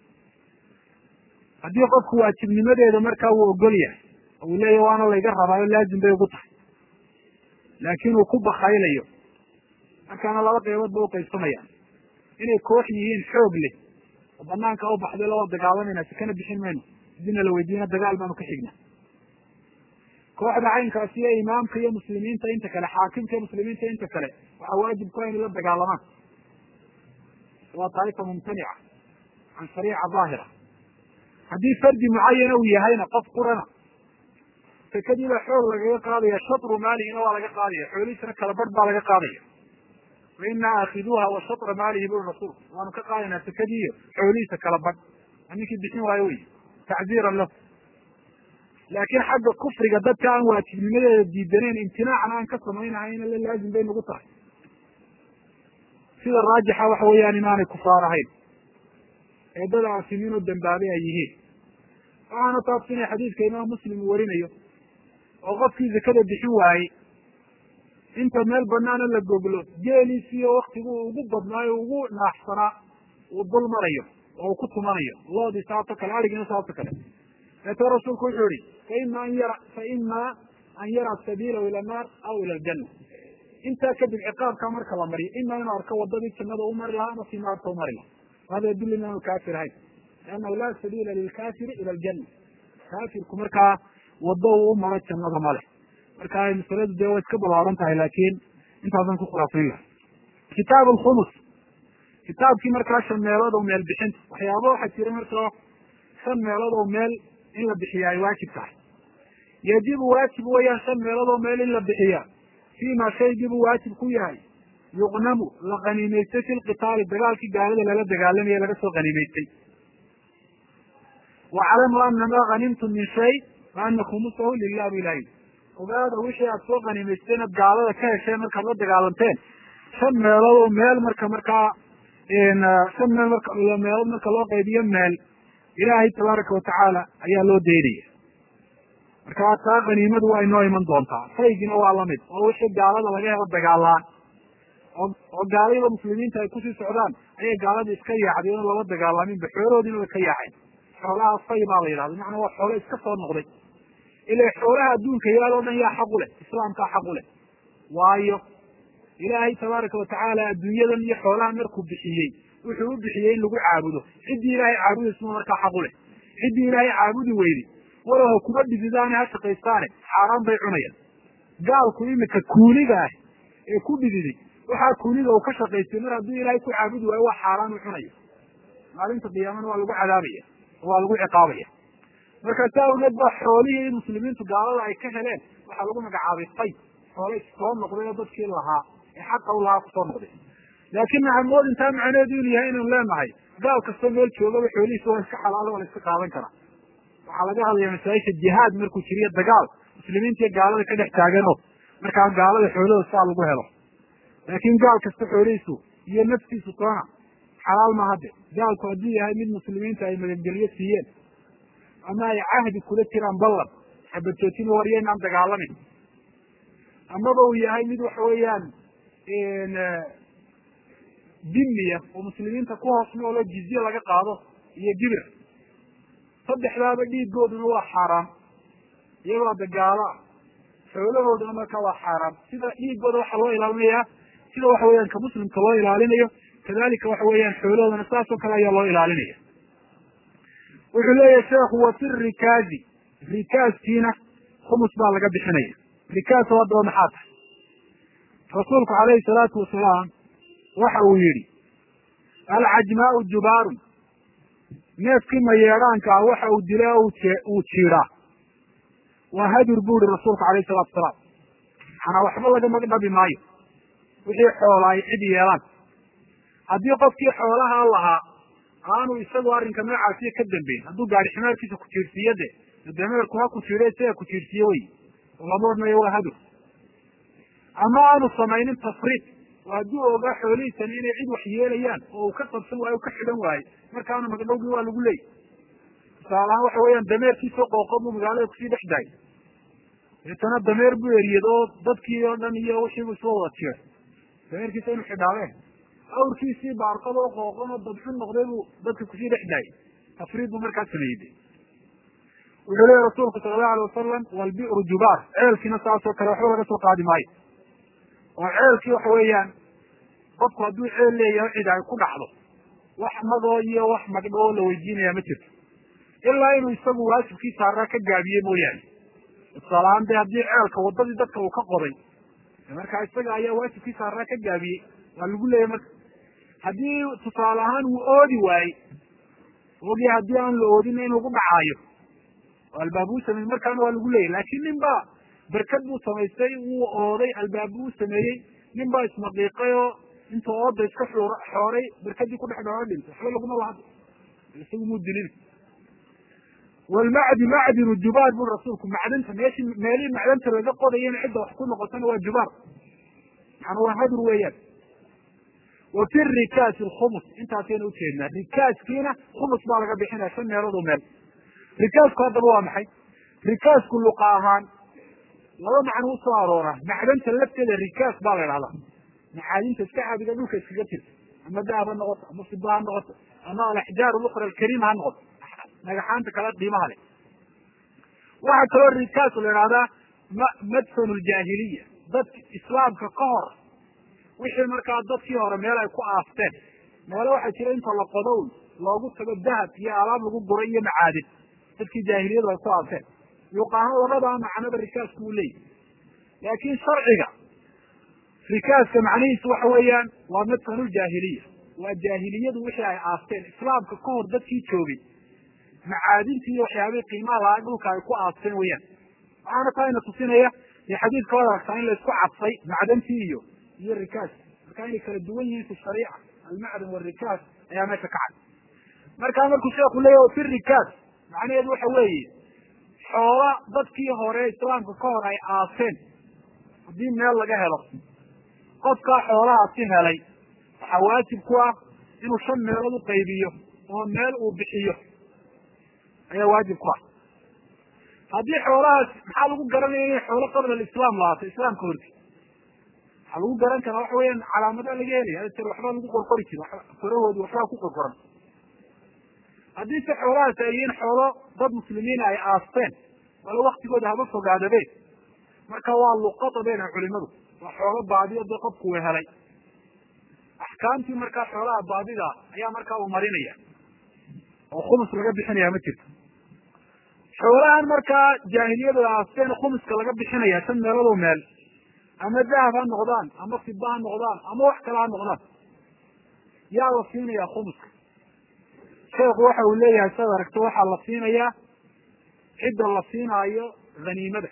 haddii qofku waajibnimadeeda markaa uu ogol yahay oo uu leeyahy waana layga rabaayo laazim bay ugu tahay laakin uu ku bakaylayo markaana laba qeybood ba uqaybsamayaan inay koox yihiin xoog leh oo banaanka u baxday loo dagaalamayna sikana bixin mayno hadina la weydiina dagaal baanu ka xigna kooxda caynkaasi iyo imaamka iyo muslimiinta inta kale xaakimka iyo muslimiinta inta kale waxaa waajib ku inay la dagaalamaan waa taaifa mumtanica can shariica daahira haddii fardi mucayana uu yahayna qof qurana sekadii baa xoog lagaga qaadaya shatru maalihina waa laga qaadaya xoolihiisana kala barh baa laga qaadaya wa inaa aakiduuha wa shatra maalihi buri rasuul waanu ka qaadaynaa sekadii iyo xoolihiisa kala badh ninkii bixin waayo wey tacziiran lahu laakiin xagga kufriga dadka aan waajibnimadeeda diidaneyn imtinaacna aan ka samaynahayna la laazim bay nagu tahay sida raajixa waxa weeyaan inaanay kufaar ahayn ee dad aasimiin oo dambaabay ay yihiin waxaana taabsinaya xadiidka imaam muslim uu warinayo oo qofkii zakada bixin waayey inta meel banaana la goglo geeliisiyo waktigu ugu badnaayo ugu naaxsanaa uu dul marayo oo uu ku tumanayo loodii saasoo kale arigiina saasoo kale deetoo rasuulku wuxuu yihi faima an yara faima an yara sabiilahu ila annaar aw ila aljanna intaa kadib ciqaabkaa marka la mariyo ima inuu arko wadadii jannada u mari lahaa ama si naarta u mari lahaa hada yadul inaanu kaafir ahayn liannahu laa sabiila lilkaafiri ila aljanna kaafirku markaa wado uu u maro jannada male marka masaladu dee way iska balaaran tahay laakin intaasan ku khulaasayn laha kitaab alkhumus kitaabkii markaa shan meelood oo meel bixinta waxyaaba waxaa jira markaa shan meelood oo meel in la bixiya ay waajib tahay yajibu waajib weeyaan shan meelood oo meel in la bixiya fima shaygiibuu waajib ku yahay yuqnamu la qaniimaystay fi lqitaali dagaalkii gaalada lala dagaalamaya laga soo qaniimaystay waclamu ana maa hanimtum min shay fa ana khumusahu lilah bu ilahi ogaada wixii aad soo qaniimaysteen ad gaalada ka hesheen markaad la dagaalanteen shan meelood oo meel marka markaa shan meel marka meelood marka loo qaybiyo meel ilaahay tabaaraka watacaala ayaa loo daynaya marka taa qaniimadu waa inoo iman doontaa shaygina waa lamid oo wixii gaalada laga helo dagaalaan oo oo gaalayada muslimiinta ay kusii socdaan ayay gaaladii iska yaacday oon laba dagaalaminba xoolahoodiina way ka yaaceen xoolaha fay baa la yidhahda macnaa waa xoolo iska soo noqday ila xoolaha adduunka yaal o dhan yaa xaq u leh islaamkaa xaq u leh waayo ilaahay tabaaraka watacaala adduunyadan iyo xoolaha markuu bixiyey wuxuu u bixiyey in lagu caabudo ciddii ilaahay caabudaysa markaa xaq u leh ciddii ilaahay caabudi weyday walow ha kuma dhididaane ha shaqaystaane xaaraan bay cunayaan gaalku imika kuuniga ah ee ku dhididay waxaa kuuniga uu ka shaqaystay mar hadduu ilaahay ku caabudi waayo waa xaaraan u cunaya maalinta qiyaamana waa lagu cadaabaya oo waa lagu ciqaabaya marka saa awgeed ba xoolihii muslimiintu gaalada ay ka heleen waxaa lagu magacaabay fay xoolay soo noqday oo dadkii lahaa ee xaqa u lahaa kusoo noqday laakin nacamood intaa macneedu inu yahay inaynu leenahay gaal kastoo meel joogaba xoolihiisa waa iska xalaalo waa la iska qaadan karaa waxaa laga hadlaya masaa'isha jihaad markuu jiriyo dagaal muslimiinta iyo gaalada ka dhex taaganoo markaa gaalada xoolahooda saa lagu helo laakin gaal kasta xoolihiisu iyo naftiisu toona xalaal ma hadde gaalku hadduu yahay mid muslimiinta ay magangelyo siiyeen ama ay cahdi kula jiraan ballan xabadjoojin warya inaan dagaalamin amaba uu yahay mid waxa weeyaan dimiya oo muslimiinta ku hoos noolo jizye laga qaado iyo gibir saddexdaaba dhiigooduna waa xaaraam iyagoo dagaalo ah xoolahooduna marka waa xaaraam sida dhiigooda waxaa loo ilaalinayaa sida waxa weeyaan ka muslimka loo ilaalinayo kadalika waxa weeyaan xoolahoodana saas oo kale ayaa loo ilaalinaya wuxuu leeyahay sheekhu wa fi rikaazi rikaaskiina khumus baa laga bixinaya rikaas haddaba maxaa tahay rasuulku calayhi salaatu wasalaam waxa uu yihi alcajmaau jubaarun neefkii mayeedhaanka ah waxa uu dila uu jiidaa waa hadur bu ihi rasuulku alayhi salatu wasalaam manaa waxba laga magdhabi maayo wixii xoola ay cid yeelaan haddii qofkii xoolaha lahaa aanu isagu arrinka noocaasiyo ka dambeyn hadduu gaari ximaarkiisa ku jiirsiiyo de dameerku ha ku jiiro isaga ku jiirsiiye wey lama odhanayo waa hadur ama aanu samaynin tafriid oo hadduu ogaa xoolihiisani inay cid wax yeelayaan oo uu ka qabsan waayo o ka xidhan waayo markaana magdhowgii waa lagu leeyay tusaalahaan waxa weeyaan dameerkiisoo qooqo buu magaalada kusii dhex daayay deetana dameer buu eriyad oo dadkii oo dhan iyo wixiibu isla wada jiray dameerkiisa inu xidhaabeen awrkiisii baarqad oo qooqon oo dabxun noqday buu dadka kusii dhex daayay tafriid buu markaa sameeyey de wuxuu leeya rasuulku sala allahu alay wasalam walbi'ru jubaar ceelkiina saasoo kale waxba laga soo qaadi maayo oo ceelkii waxa weeyaan qofku hadduu ceel leeyahay cid ay ku dhacdo wax magoo iyo wax magdho oo la weydiinaya ma jirto ilaa inuu isagu waajibkii saaraa ka gaabiye mooyaane tusaalahaan de haddii ceelka waddadii dadka uu ka qoday markaa isaga ayaa waajibkii saaraa ka gaabiyey waa lagu leeyahy marka haddii tusaale ahaan uu oodi waayey ogi haddii aan la oodina in lagu dhacaayo albaabuu sameyey markaana waa lagu leeyahy laakin nin baa berkad buu samaystay wuu ooday albaabuu sameeyey nin baa ismaqiiqay oo intuu ooda iska xuur xooray berkadii ku dhex dhao dhintay waxba laguma lahado isagu muu dilin walmacdi macdinu jubaar bui rasuulku macdanta meeshi meelihii macdanta laga qodayana cidda wax ku noqotana waa jubaar maana waa hadur weeyaan wa fi rikaasi lkhumus intaasayna ujeednaa rikaaskiina khumus baa laga bixinaya shan meeloodoo meel rikaasku haddaba waa maxay rikaasku luqa ahaan laba macno usoo aroora macdanta lafteeda rikaas baa la idhahdaa macaadinta iska caadiga dhulka iskaga jirta ama dahab ha noqoto ama siba ha noqoto ama alaxjaar lukra alkariima ha noqoto dhagaxaanta kale qiimaha leh waxaa kaloo rikaas la idhahdaa ma madfanu ljaahiliya dadka islaamka ka hor wixii markaa dadkii hore meel ay ku aasteen meelo waxaa jira inta la qodown loogu tago dahab iyo alaab lagu guray iyo macaadin dadkii jaahiliyadu ay ku aasteen luqahaan labadaa macnoba rikaasku uu leeyahy laakin sharciga rikaaska macnihiisu waxa weeyaan waa madfanu ljaahiliya waa jaahiliyadu wixii ay aasteen islaamka ka hor dadkii joogay macaadintii iyo waxyaabihii qiimaha lahaa dhulka ay ku aasteen weyaan waxaana taa ina tusinaya dee xadiidka waad aragtaa in laisku cadfay macdantii iyo iyo rikaas marka inay kala duwan yihiin fi shariica almacdan warikaas ayaa meesha ka cad markaa markuu sheeku leeyahy fi rikaas macnaheedu waxa weeye xoola dadkii hore islaamka ka hor ay aaseen haddii meel laga helo qofkaa xoolahaasi helay waxaa waajib ku ah inuu shan meelood u qaybiyo oo meel uu bixiyo ayaa waajib ku ah haddii xoolahaas maxaa lagu garanaya inay xoolo qabla alislaam lahaato islaamka horti waxaa lagu garan karaa waxa weeyaan calaamadaa laga helaya ter waxbaa lagu qorqori jira farahoodi waxbaa ku qorqoran haddii se xoolahaas ay yihiin xoolo dad muslimiina ay aasteen wala waktigooda haba fogaadabe marka waa luqada bayna culimadu waa xoolo baadiyo dee qofku uu helay axkaamtii markaa xoolaha baadida ayaa markaa uu marinaya oo khumus laga bixinaya ma jirto xoolahan markaa jaahiliyadu aasteen khumuska laga bixinaya shan meeloodoo meel ama dahab ha noqdaan ama fiba ha noqdaan ama wax kale ha noqdaan yaa la siinaya khumuska sheekhu waxa uu leeyahay siad aragto waxaa la siinayaa cidda la siinaayo haniimada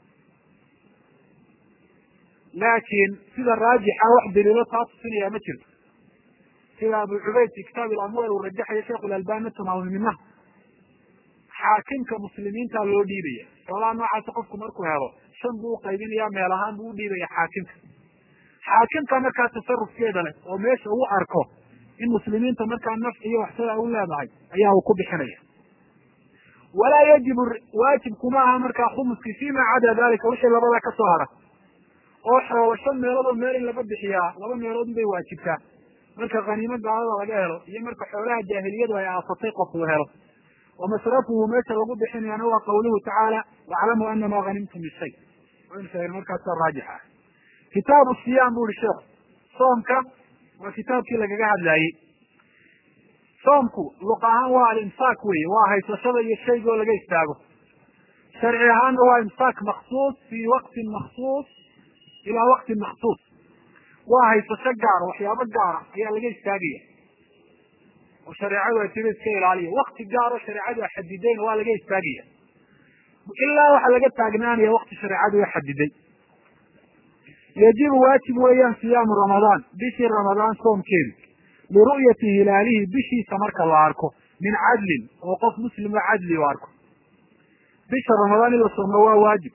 laakiin sida raajixa wax daliilo taa tusinaya ma jirto sida abu cubayd fi kitaab ilamwal uu rajaxayo sheikhu lalbani tamaamulminaha xaakimka muslimiinta loo dhiibaya xoolaha noocaasi qofku markuu helo shan buu uqaybinaya meel ahaan buu udhiibaya xaakimka xaakimka markaa tasarufkeeda leh oo meesha uu arko in muslimiinta markaa nafc iyo waxsada u leedahay ayaa uu ku bixinaya walaa yajibu waajibkuma aha markaa khumuskii fima cada dalika wixii labada ka soo hara oo xoolo shan meelood oo meel in laga bixiyaa laba meelood bay waajibtaa marka khaniimo gaalada laga helo iyo marka xoolaha jaahiliyadu ay aasatay qof uu helo wa masrafuhu meesha lagu bixinayana waa qawluhu tacaala waclamuu anama hanimtum min shay waynu sheegn markaasa raajix ah kitaabu siyaam bu ihi sheekhu soomka waa kitaabkii lagaga hadlaayey soomku luq ahaan waa alimsaak wey waa haysashada iyo shayga oo laga istaago sharci ahaanna waa imsaak maksuus fi waqtin maksuus ilaa waqtin maksuus waa haysasho gaara waxyaabo gaara ayaa laga istaagaya oo shareecadu ay tiri iska ilaaliya wakti gaaro shareecadu a xadidayn waa laga istaagaya ilaa waxa laga taagnaanaya wakti shareecadu a xadiday yajibu waajib weeyaan siyaamu ramadaan bishii ramadaan soomkeedu liru'yati hilaalihi bishiisa marka la arko min cadlin oo qof muslimo cadli u arko bisha ramadaan in la soomo waa waajib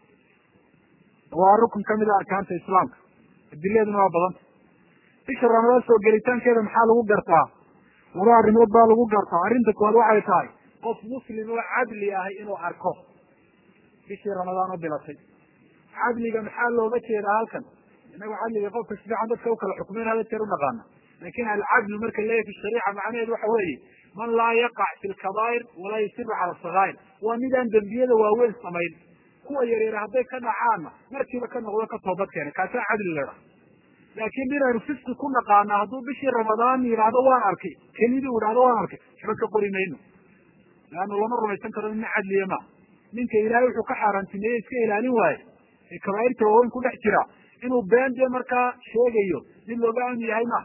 waa rukun kamid a arkaanta islaamka adiladuna waa badanta bisha ramadaan soo gelitaankeeda maxaa lagu gartaa laba arrimood baa lagu gartaa arrinta koowaad waxay tahay qof muslim oo cadli ahay inuu arko bishii ramadaan oo bilatay cadliga maxaa looga jeedaa halkan inagu cadliga qofka si fiican dadka ukala xukmeyn hada jeer unaqaana lakin alcadlu marka leeyahy fi shariica macnaheedu waxa weeye man laa yaqac fi lkabaa'ir walaa yusiru cala sagaa'ir waa midaan dembiyada waaweyn samayn kuwa yaryar hadday ka dhacaanna markiiba ka noqdo ka toobad keena kaasaa cadli ladhaha laakin inaynu fiski ku naqaana hadduu bishii ramadaan yidhaahdo waan arkay kelidii u yidhahdo waan arkay waxba ka qori mayno leanna lama rumaysan karo ina cadliya maa ninka ilaahay wuxuu ka xaaraantimeeye iska ilaalin waaye ee kabaa'irta waaweyn ku dhex jira inuu been dee markaa sheegayo mid looga aami yahay maaha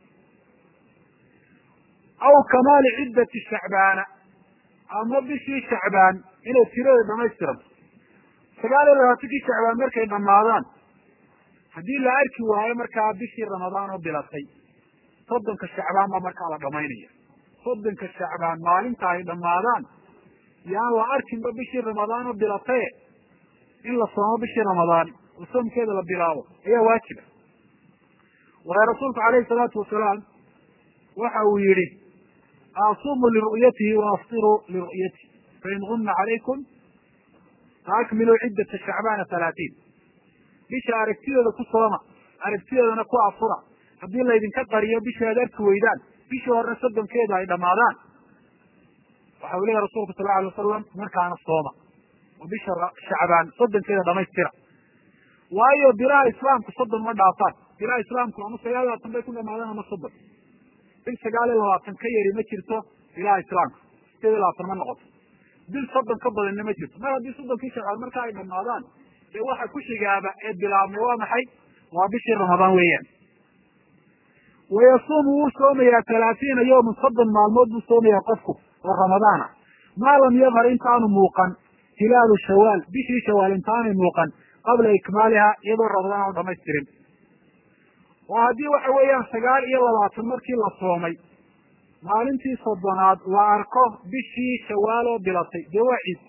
aw kamaali ciddati shacbaana ama bishii shacbaan inay tirada dhamaystiranto sagaal iyo labaatankii shacbaan markay dhamaadaan haddii la arki waayo markaa bishii ramadaan oo bilatay soddonka shacbaan baa markaa la dhamaynaya soddonka shacbaan maalinta ay dhamaadaan yaan la arkinba bishii ramadaan oo bilataye in la soomo bishii ramadaan oo soomkeeda la bilaabo ayaa waajiba waayo rasuulku calayhi salaatu wasalaam waxa uu yihi asuumu liru'yatihi wa aftiruu liru'yatihi fain gumna calaykum faakmiluu ciddata shacbaana halaatiin bisha aragtideeda ku sooma aragtideedana ku afura haddii laydinka qariyo bisha aad arki weydaan bishii hore soddonkeeda ay dhamaadaan waxa uu leeyahy rasulku sal alay wasalam markaana sooma oo bisha shacbaan soddonkeeda dhamaystira waayo bilaha islaamku soddon ma dhaafaan bilaha islaamku ama sagaal iyo labaatan bay ku dhamaadaan ama soddon bil sagaal iyo labaatan ka yari ma jirto bilaha islaamka sideed iyo labaatan ma noqoto bil soddon ka badanna ma jirto mar haddii soddonkii shacbaan marka ay dhamaadaan dee waxa ku xigaaba ee bilaabmay waa maxay waa bishii ramadaan weeyaan wayasuumu wuu soomayaa talaatiina yawman soddon maalmood buu soomayaa qofku oo ramadaana maa lam yadhar intaanu muuqan hilaalu shawaal bishii shawaal intaanay muuqan qabla ikmaaliha iyadoo ramadaan aanu dhamaystirin oo haddii waxa weeyaan sagaal iyo labaatan markii la soomay maalintii soddonaad la arko bishii shawaal oo bilatay dee waa ciid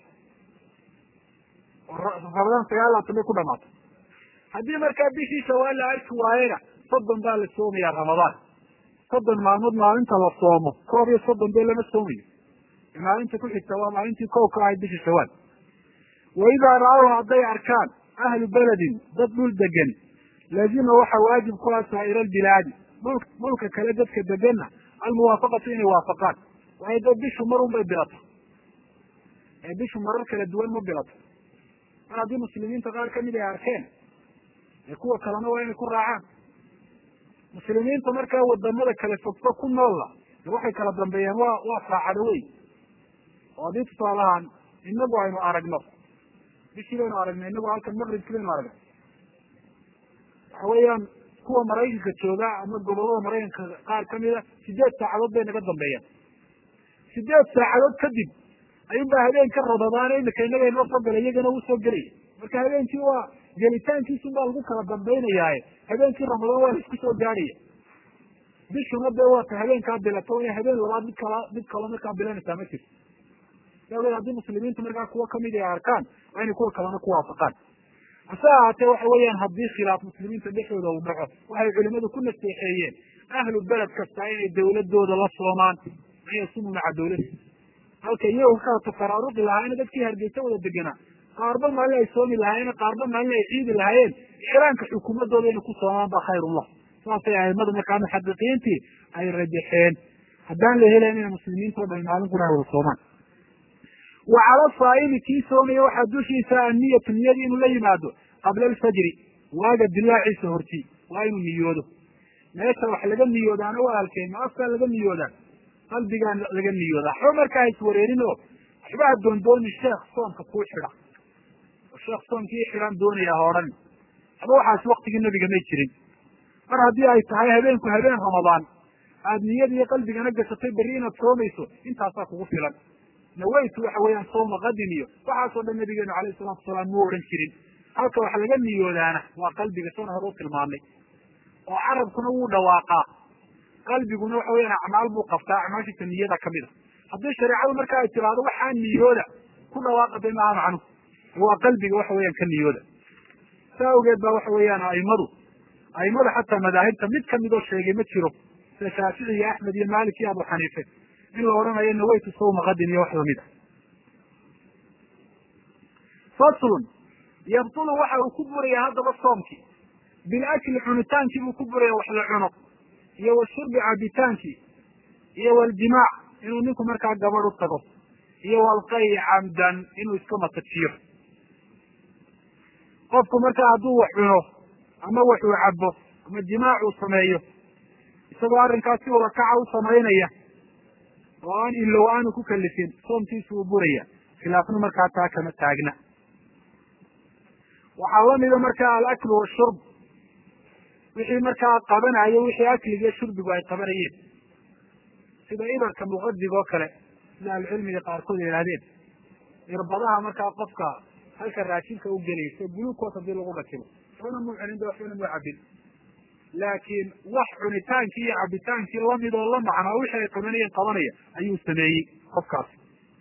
ramadaan sagaal labaatan bay ku dhamaatay haddii markaa bishii shawaal la arki waayena soddon baa la soomayaa ramadaan soddon maalmood maalinta la soomo koob iyo soddon bee lama soomayo maalinta ku xigta waa maalintii kow ka ahayd bishii shawaal wa idaa ra-aw hadday arkaan ahlu beledin dad dhul degan laazima waxaa waajib ku ah saa'ira albilaadi dhul dhulka kale dadka deganna almuwaafaqatu inay waafaqaan waayo dee bishu mar un bay bilato ee bishu marar kala duwan ma bilato mar haddii muslimiinta qaar kamid ay arkeen ee kuwa kalena waa inay ku raacaan muslimiinta markaa wadamada kale fogfog ku noolla waxay kala dambeeyeen waa waa saacado wey oo haddii tusaalahaan inagu aynu aragno bishii baynu aragnay inagu halkan maqribkii baynu aragnay waxa weeyaan kuwa maraykanka jooga ama gobolada maraykanka qaar kamida sideed saacadood bay naga dambeeyaan sideed saacadood kadib ayuunbaa habeenka rabadaan imika inaga inoo soo galay iyagana uu soo gelaya marka habeenkii waa gelitaankiisun baa lagu kala dambaynayaaye habeenkii ramadaan waa la isku soo gaadhaya bishuna dee waata habeenkaa bilato ina habeen labaad mid kala mid kalo markaa bilanaysaa ma jirto daawdeed haddii muslimiinta markaa kuwa kamid ay arkaan waa inay kuwa kalena ku waafaqaan hase ahaatee waxa weeyaan haddii khilaaf muslimiinta dhexdooda uu dhaco waxay culimadu ku naseexeeyeen ahlu beled kasta inay dawladooda la soomaan an yasumu maca dawladi halka iyagu ka kala tafaraaruqi lahaayeen dadkii hargeysa wada deganaa qaarba maalin ay soomi lahaayeen qaarba maalin ay ciidi lahaayeen ixraamka xukuumadooda inay ku soomaan ba khayrullah saasay aimada markaa muxaqiqiintii ay rajaxeen haddaan la helayn inay muslimiinta o dhan maalin kuna ay wada soomaan wa cala saa'imi kii soomaya waxaa dushiisa anniyatu niyadii inuu la yimaado qabla alfajri waaga dilaaciisa horti waa inuu niyoodo meesha wax laga niyoodaana waa halkeen ma afkaa laga niyoodaa qalbigaa laga niyoodaa waxba markaa iswareerin oo waxba ha doondoonin sheekh soomka kuu xidha oo sheekh soomkii xidhaan doonaya ha odhan waxba waxaas waktigii nabiga may jirin mar haddii ay tahay habeenku habeen ramadaan aada niyada iyo qalbigana gashatay berri inaad soomayso intaasaa kugu filan nawaytu waxa weeyaan sooma qadin iyo waxaasoo dhan nabigeenu alayhi salatu wasalaam muu odhan jirin halka wax laga niyoodaana waa qalbiga sana hore u tilmaamay oo carabkuna wuu dhawaaqaa qalbiguna waxa weyaan acmaal buu qabtaa acmaashiisa niyada kamid a haddii shareecadu marka ay tiraahdo waxaa niyooda ku dhawaaqa de maaha macnuhu waa qalbiga waxa weeyaan ka niyooda saa awgeed ba waxa weeyaan aimadu aimada xataa madaahibta mid kamidoo sheegay ma jiro sida shaafici iyo axmed iyo malik iyo abu xaniife in la odhanayo nawaytu sawma qadin iyo wax lamid a faslun yabtulu waxa uu ku buraya haddaba soomkii bilakli cunitaankii buu ku buraya wax la cuno iyo washurbi cabitaankii iyo waljimaac inuu ninku markaa gabadh u tago iyo walqay camdan inuu iska matajiyo qofku markaa hadduu wax cuno ama wax uu cabo ama jimaac uu sameeyo isagoo arrinkaas si walakaca u samaynaya oo aan ilow aanu ku kalifin soomkiisu uu buraya khilaafna markaa taa kama taagna waxaa lamida markaa alaklu washurb wixii markaa qabanayo wixii akliga iyo shurbigu ay qabanayeen sida ibarka muqadig oo kale sida ahlucilmiga qaarkood yidhahdeen irbadaha markaa qofka halka raashinka u gelaysa gulukoos hadii lagu dhakibo waxbana muu cunin de waxbana muu cabin laakiin wax cunitaankii iyo cabitaankii lamid oo la macnaa wixii ay qabanayeen qabanaya ayuu sameeyey qofkaasi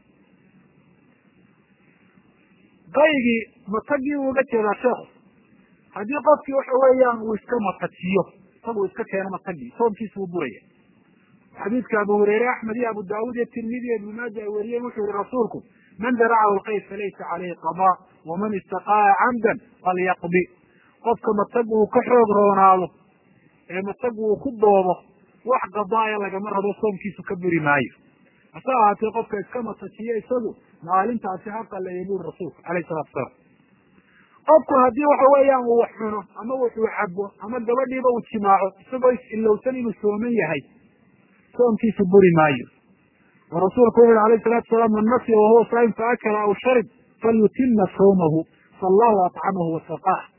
qaygii matagii uu uga jeedaa sheekhu haddii qofkii waxa weeyaan uu iska matajiyo isagu iska keeno matagii soomkiisa uu buraya xadiidka abu hureyre axmed iyo abu daawud iyo tirmidi iyo ibnu maaja ay wariyeen wuxuu yihi rasuulku man daracahu lqayd falaysa caleyhi qadaa waman istaqaa camdan falyaqdi qofka matag uu ka xoog roonaado ee matag uu ku doobo wax qadaaya lagama rabo soomkiisu ka buri maayo hase ahaatee qofka iska matajiyo isagu maalintaasi ha qaleeya buri rasuulku alayh salatu salaam qofku haddii waxa weeyaan uu wax cuno ama wuxuu cabo ama gabadhiiba uu jimaaco isagoo is-ilowsan inuu sooman yahay soomkiisu buri maayo oo rasuulku wuxu uhi alayh salatu salaam man nasiya wahuwa saa'im faakala aw sharib falyutima sawmahu faallahu atcamahu wasaqaah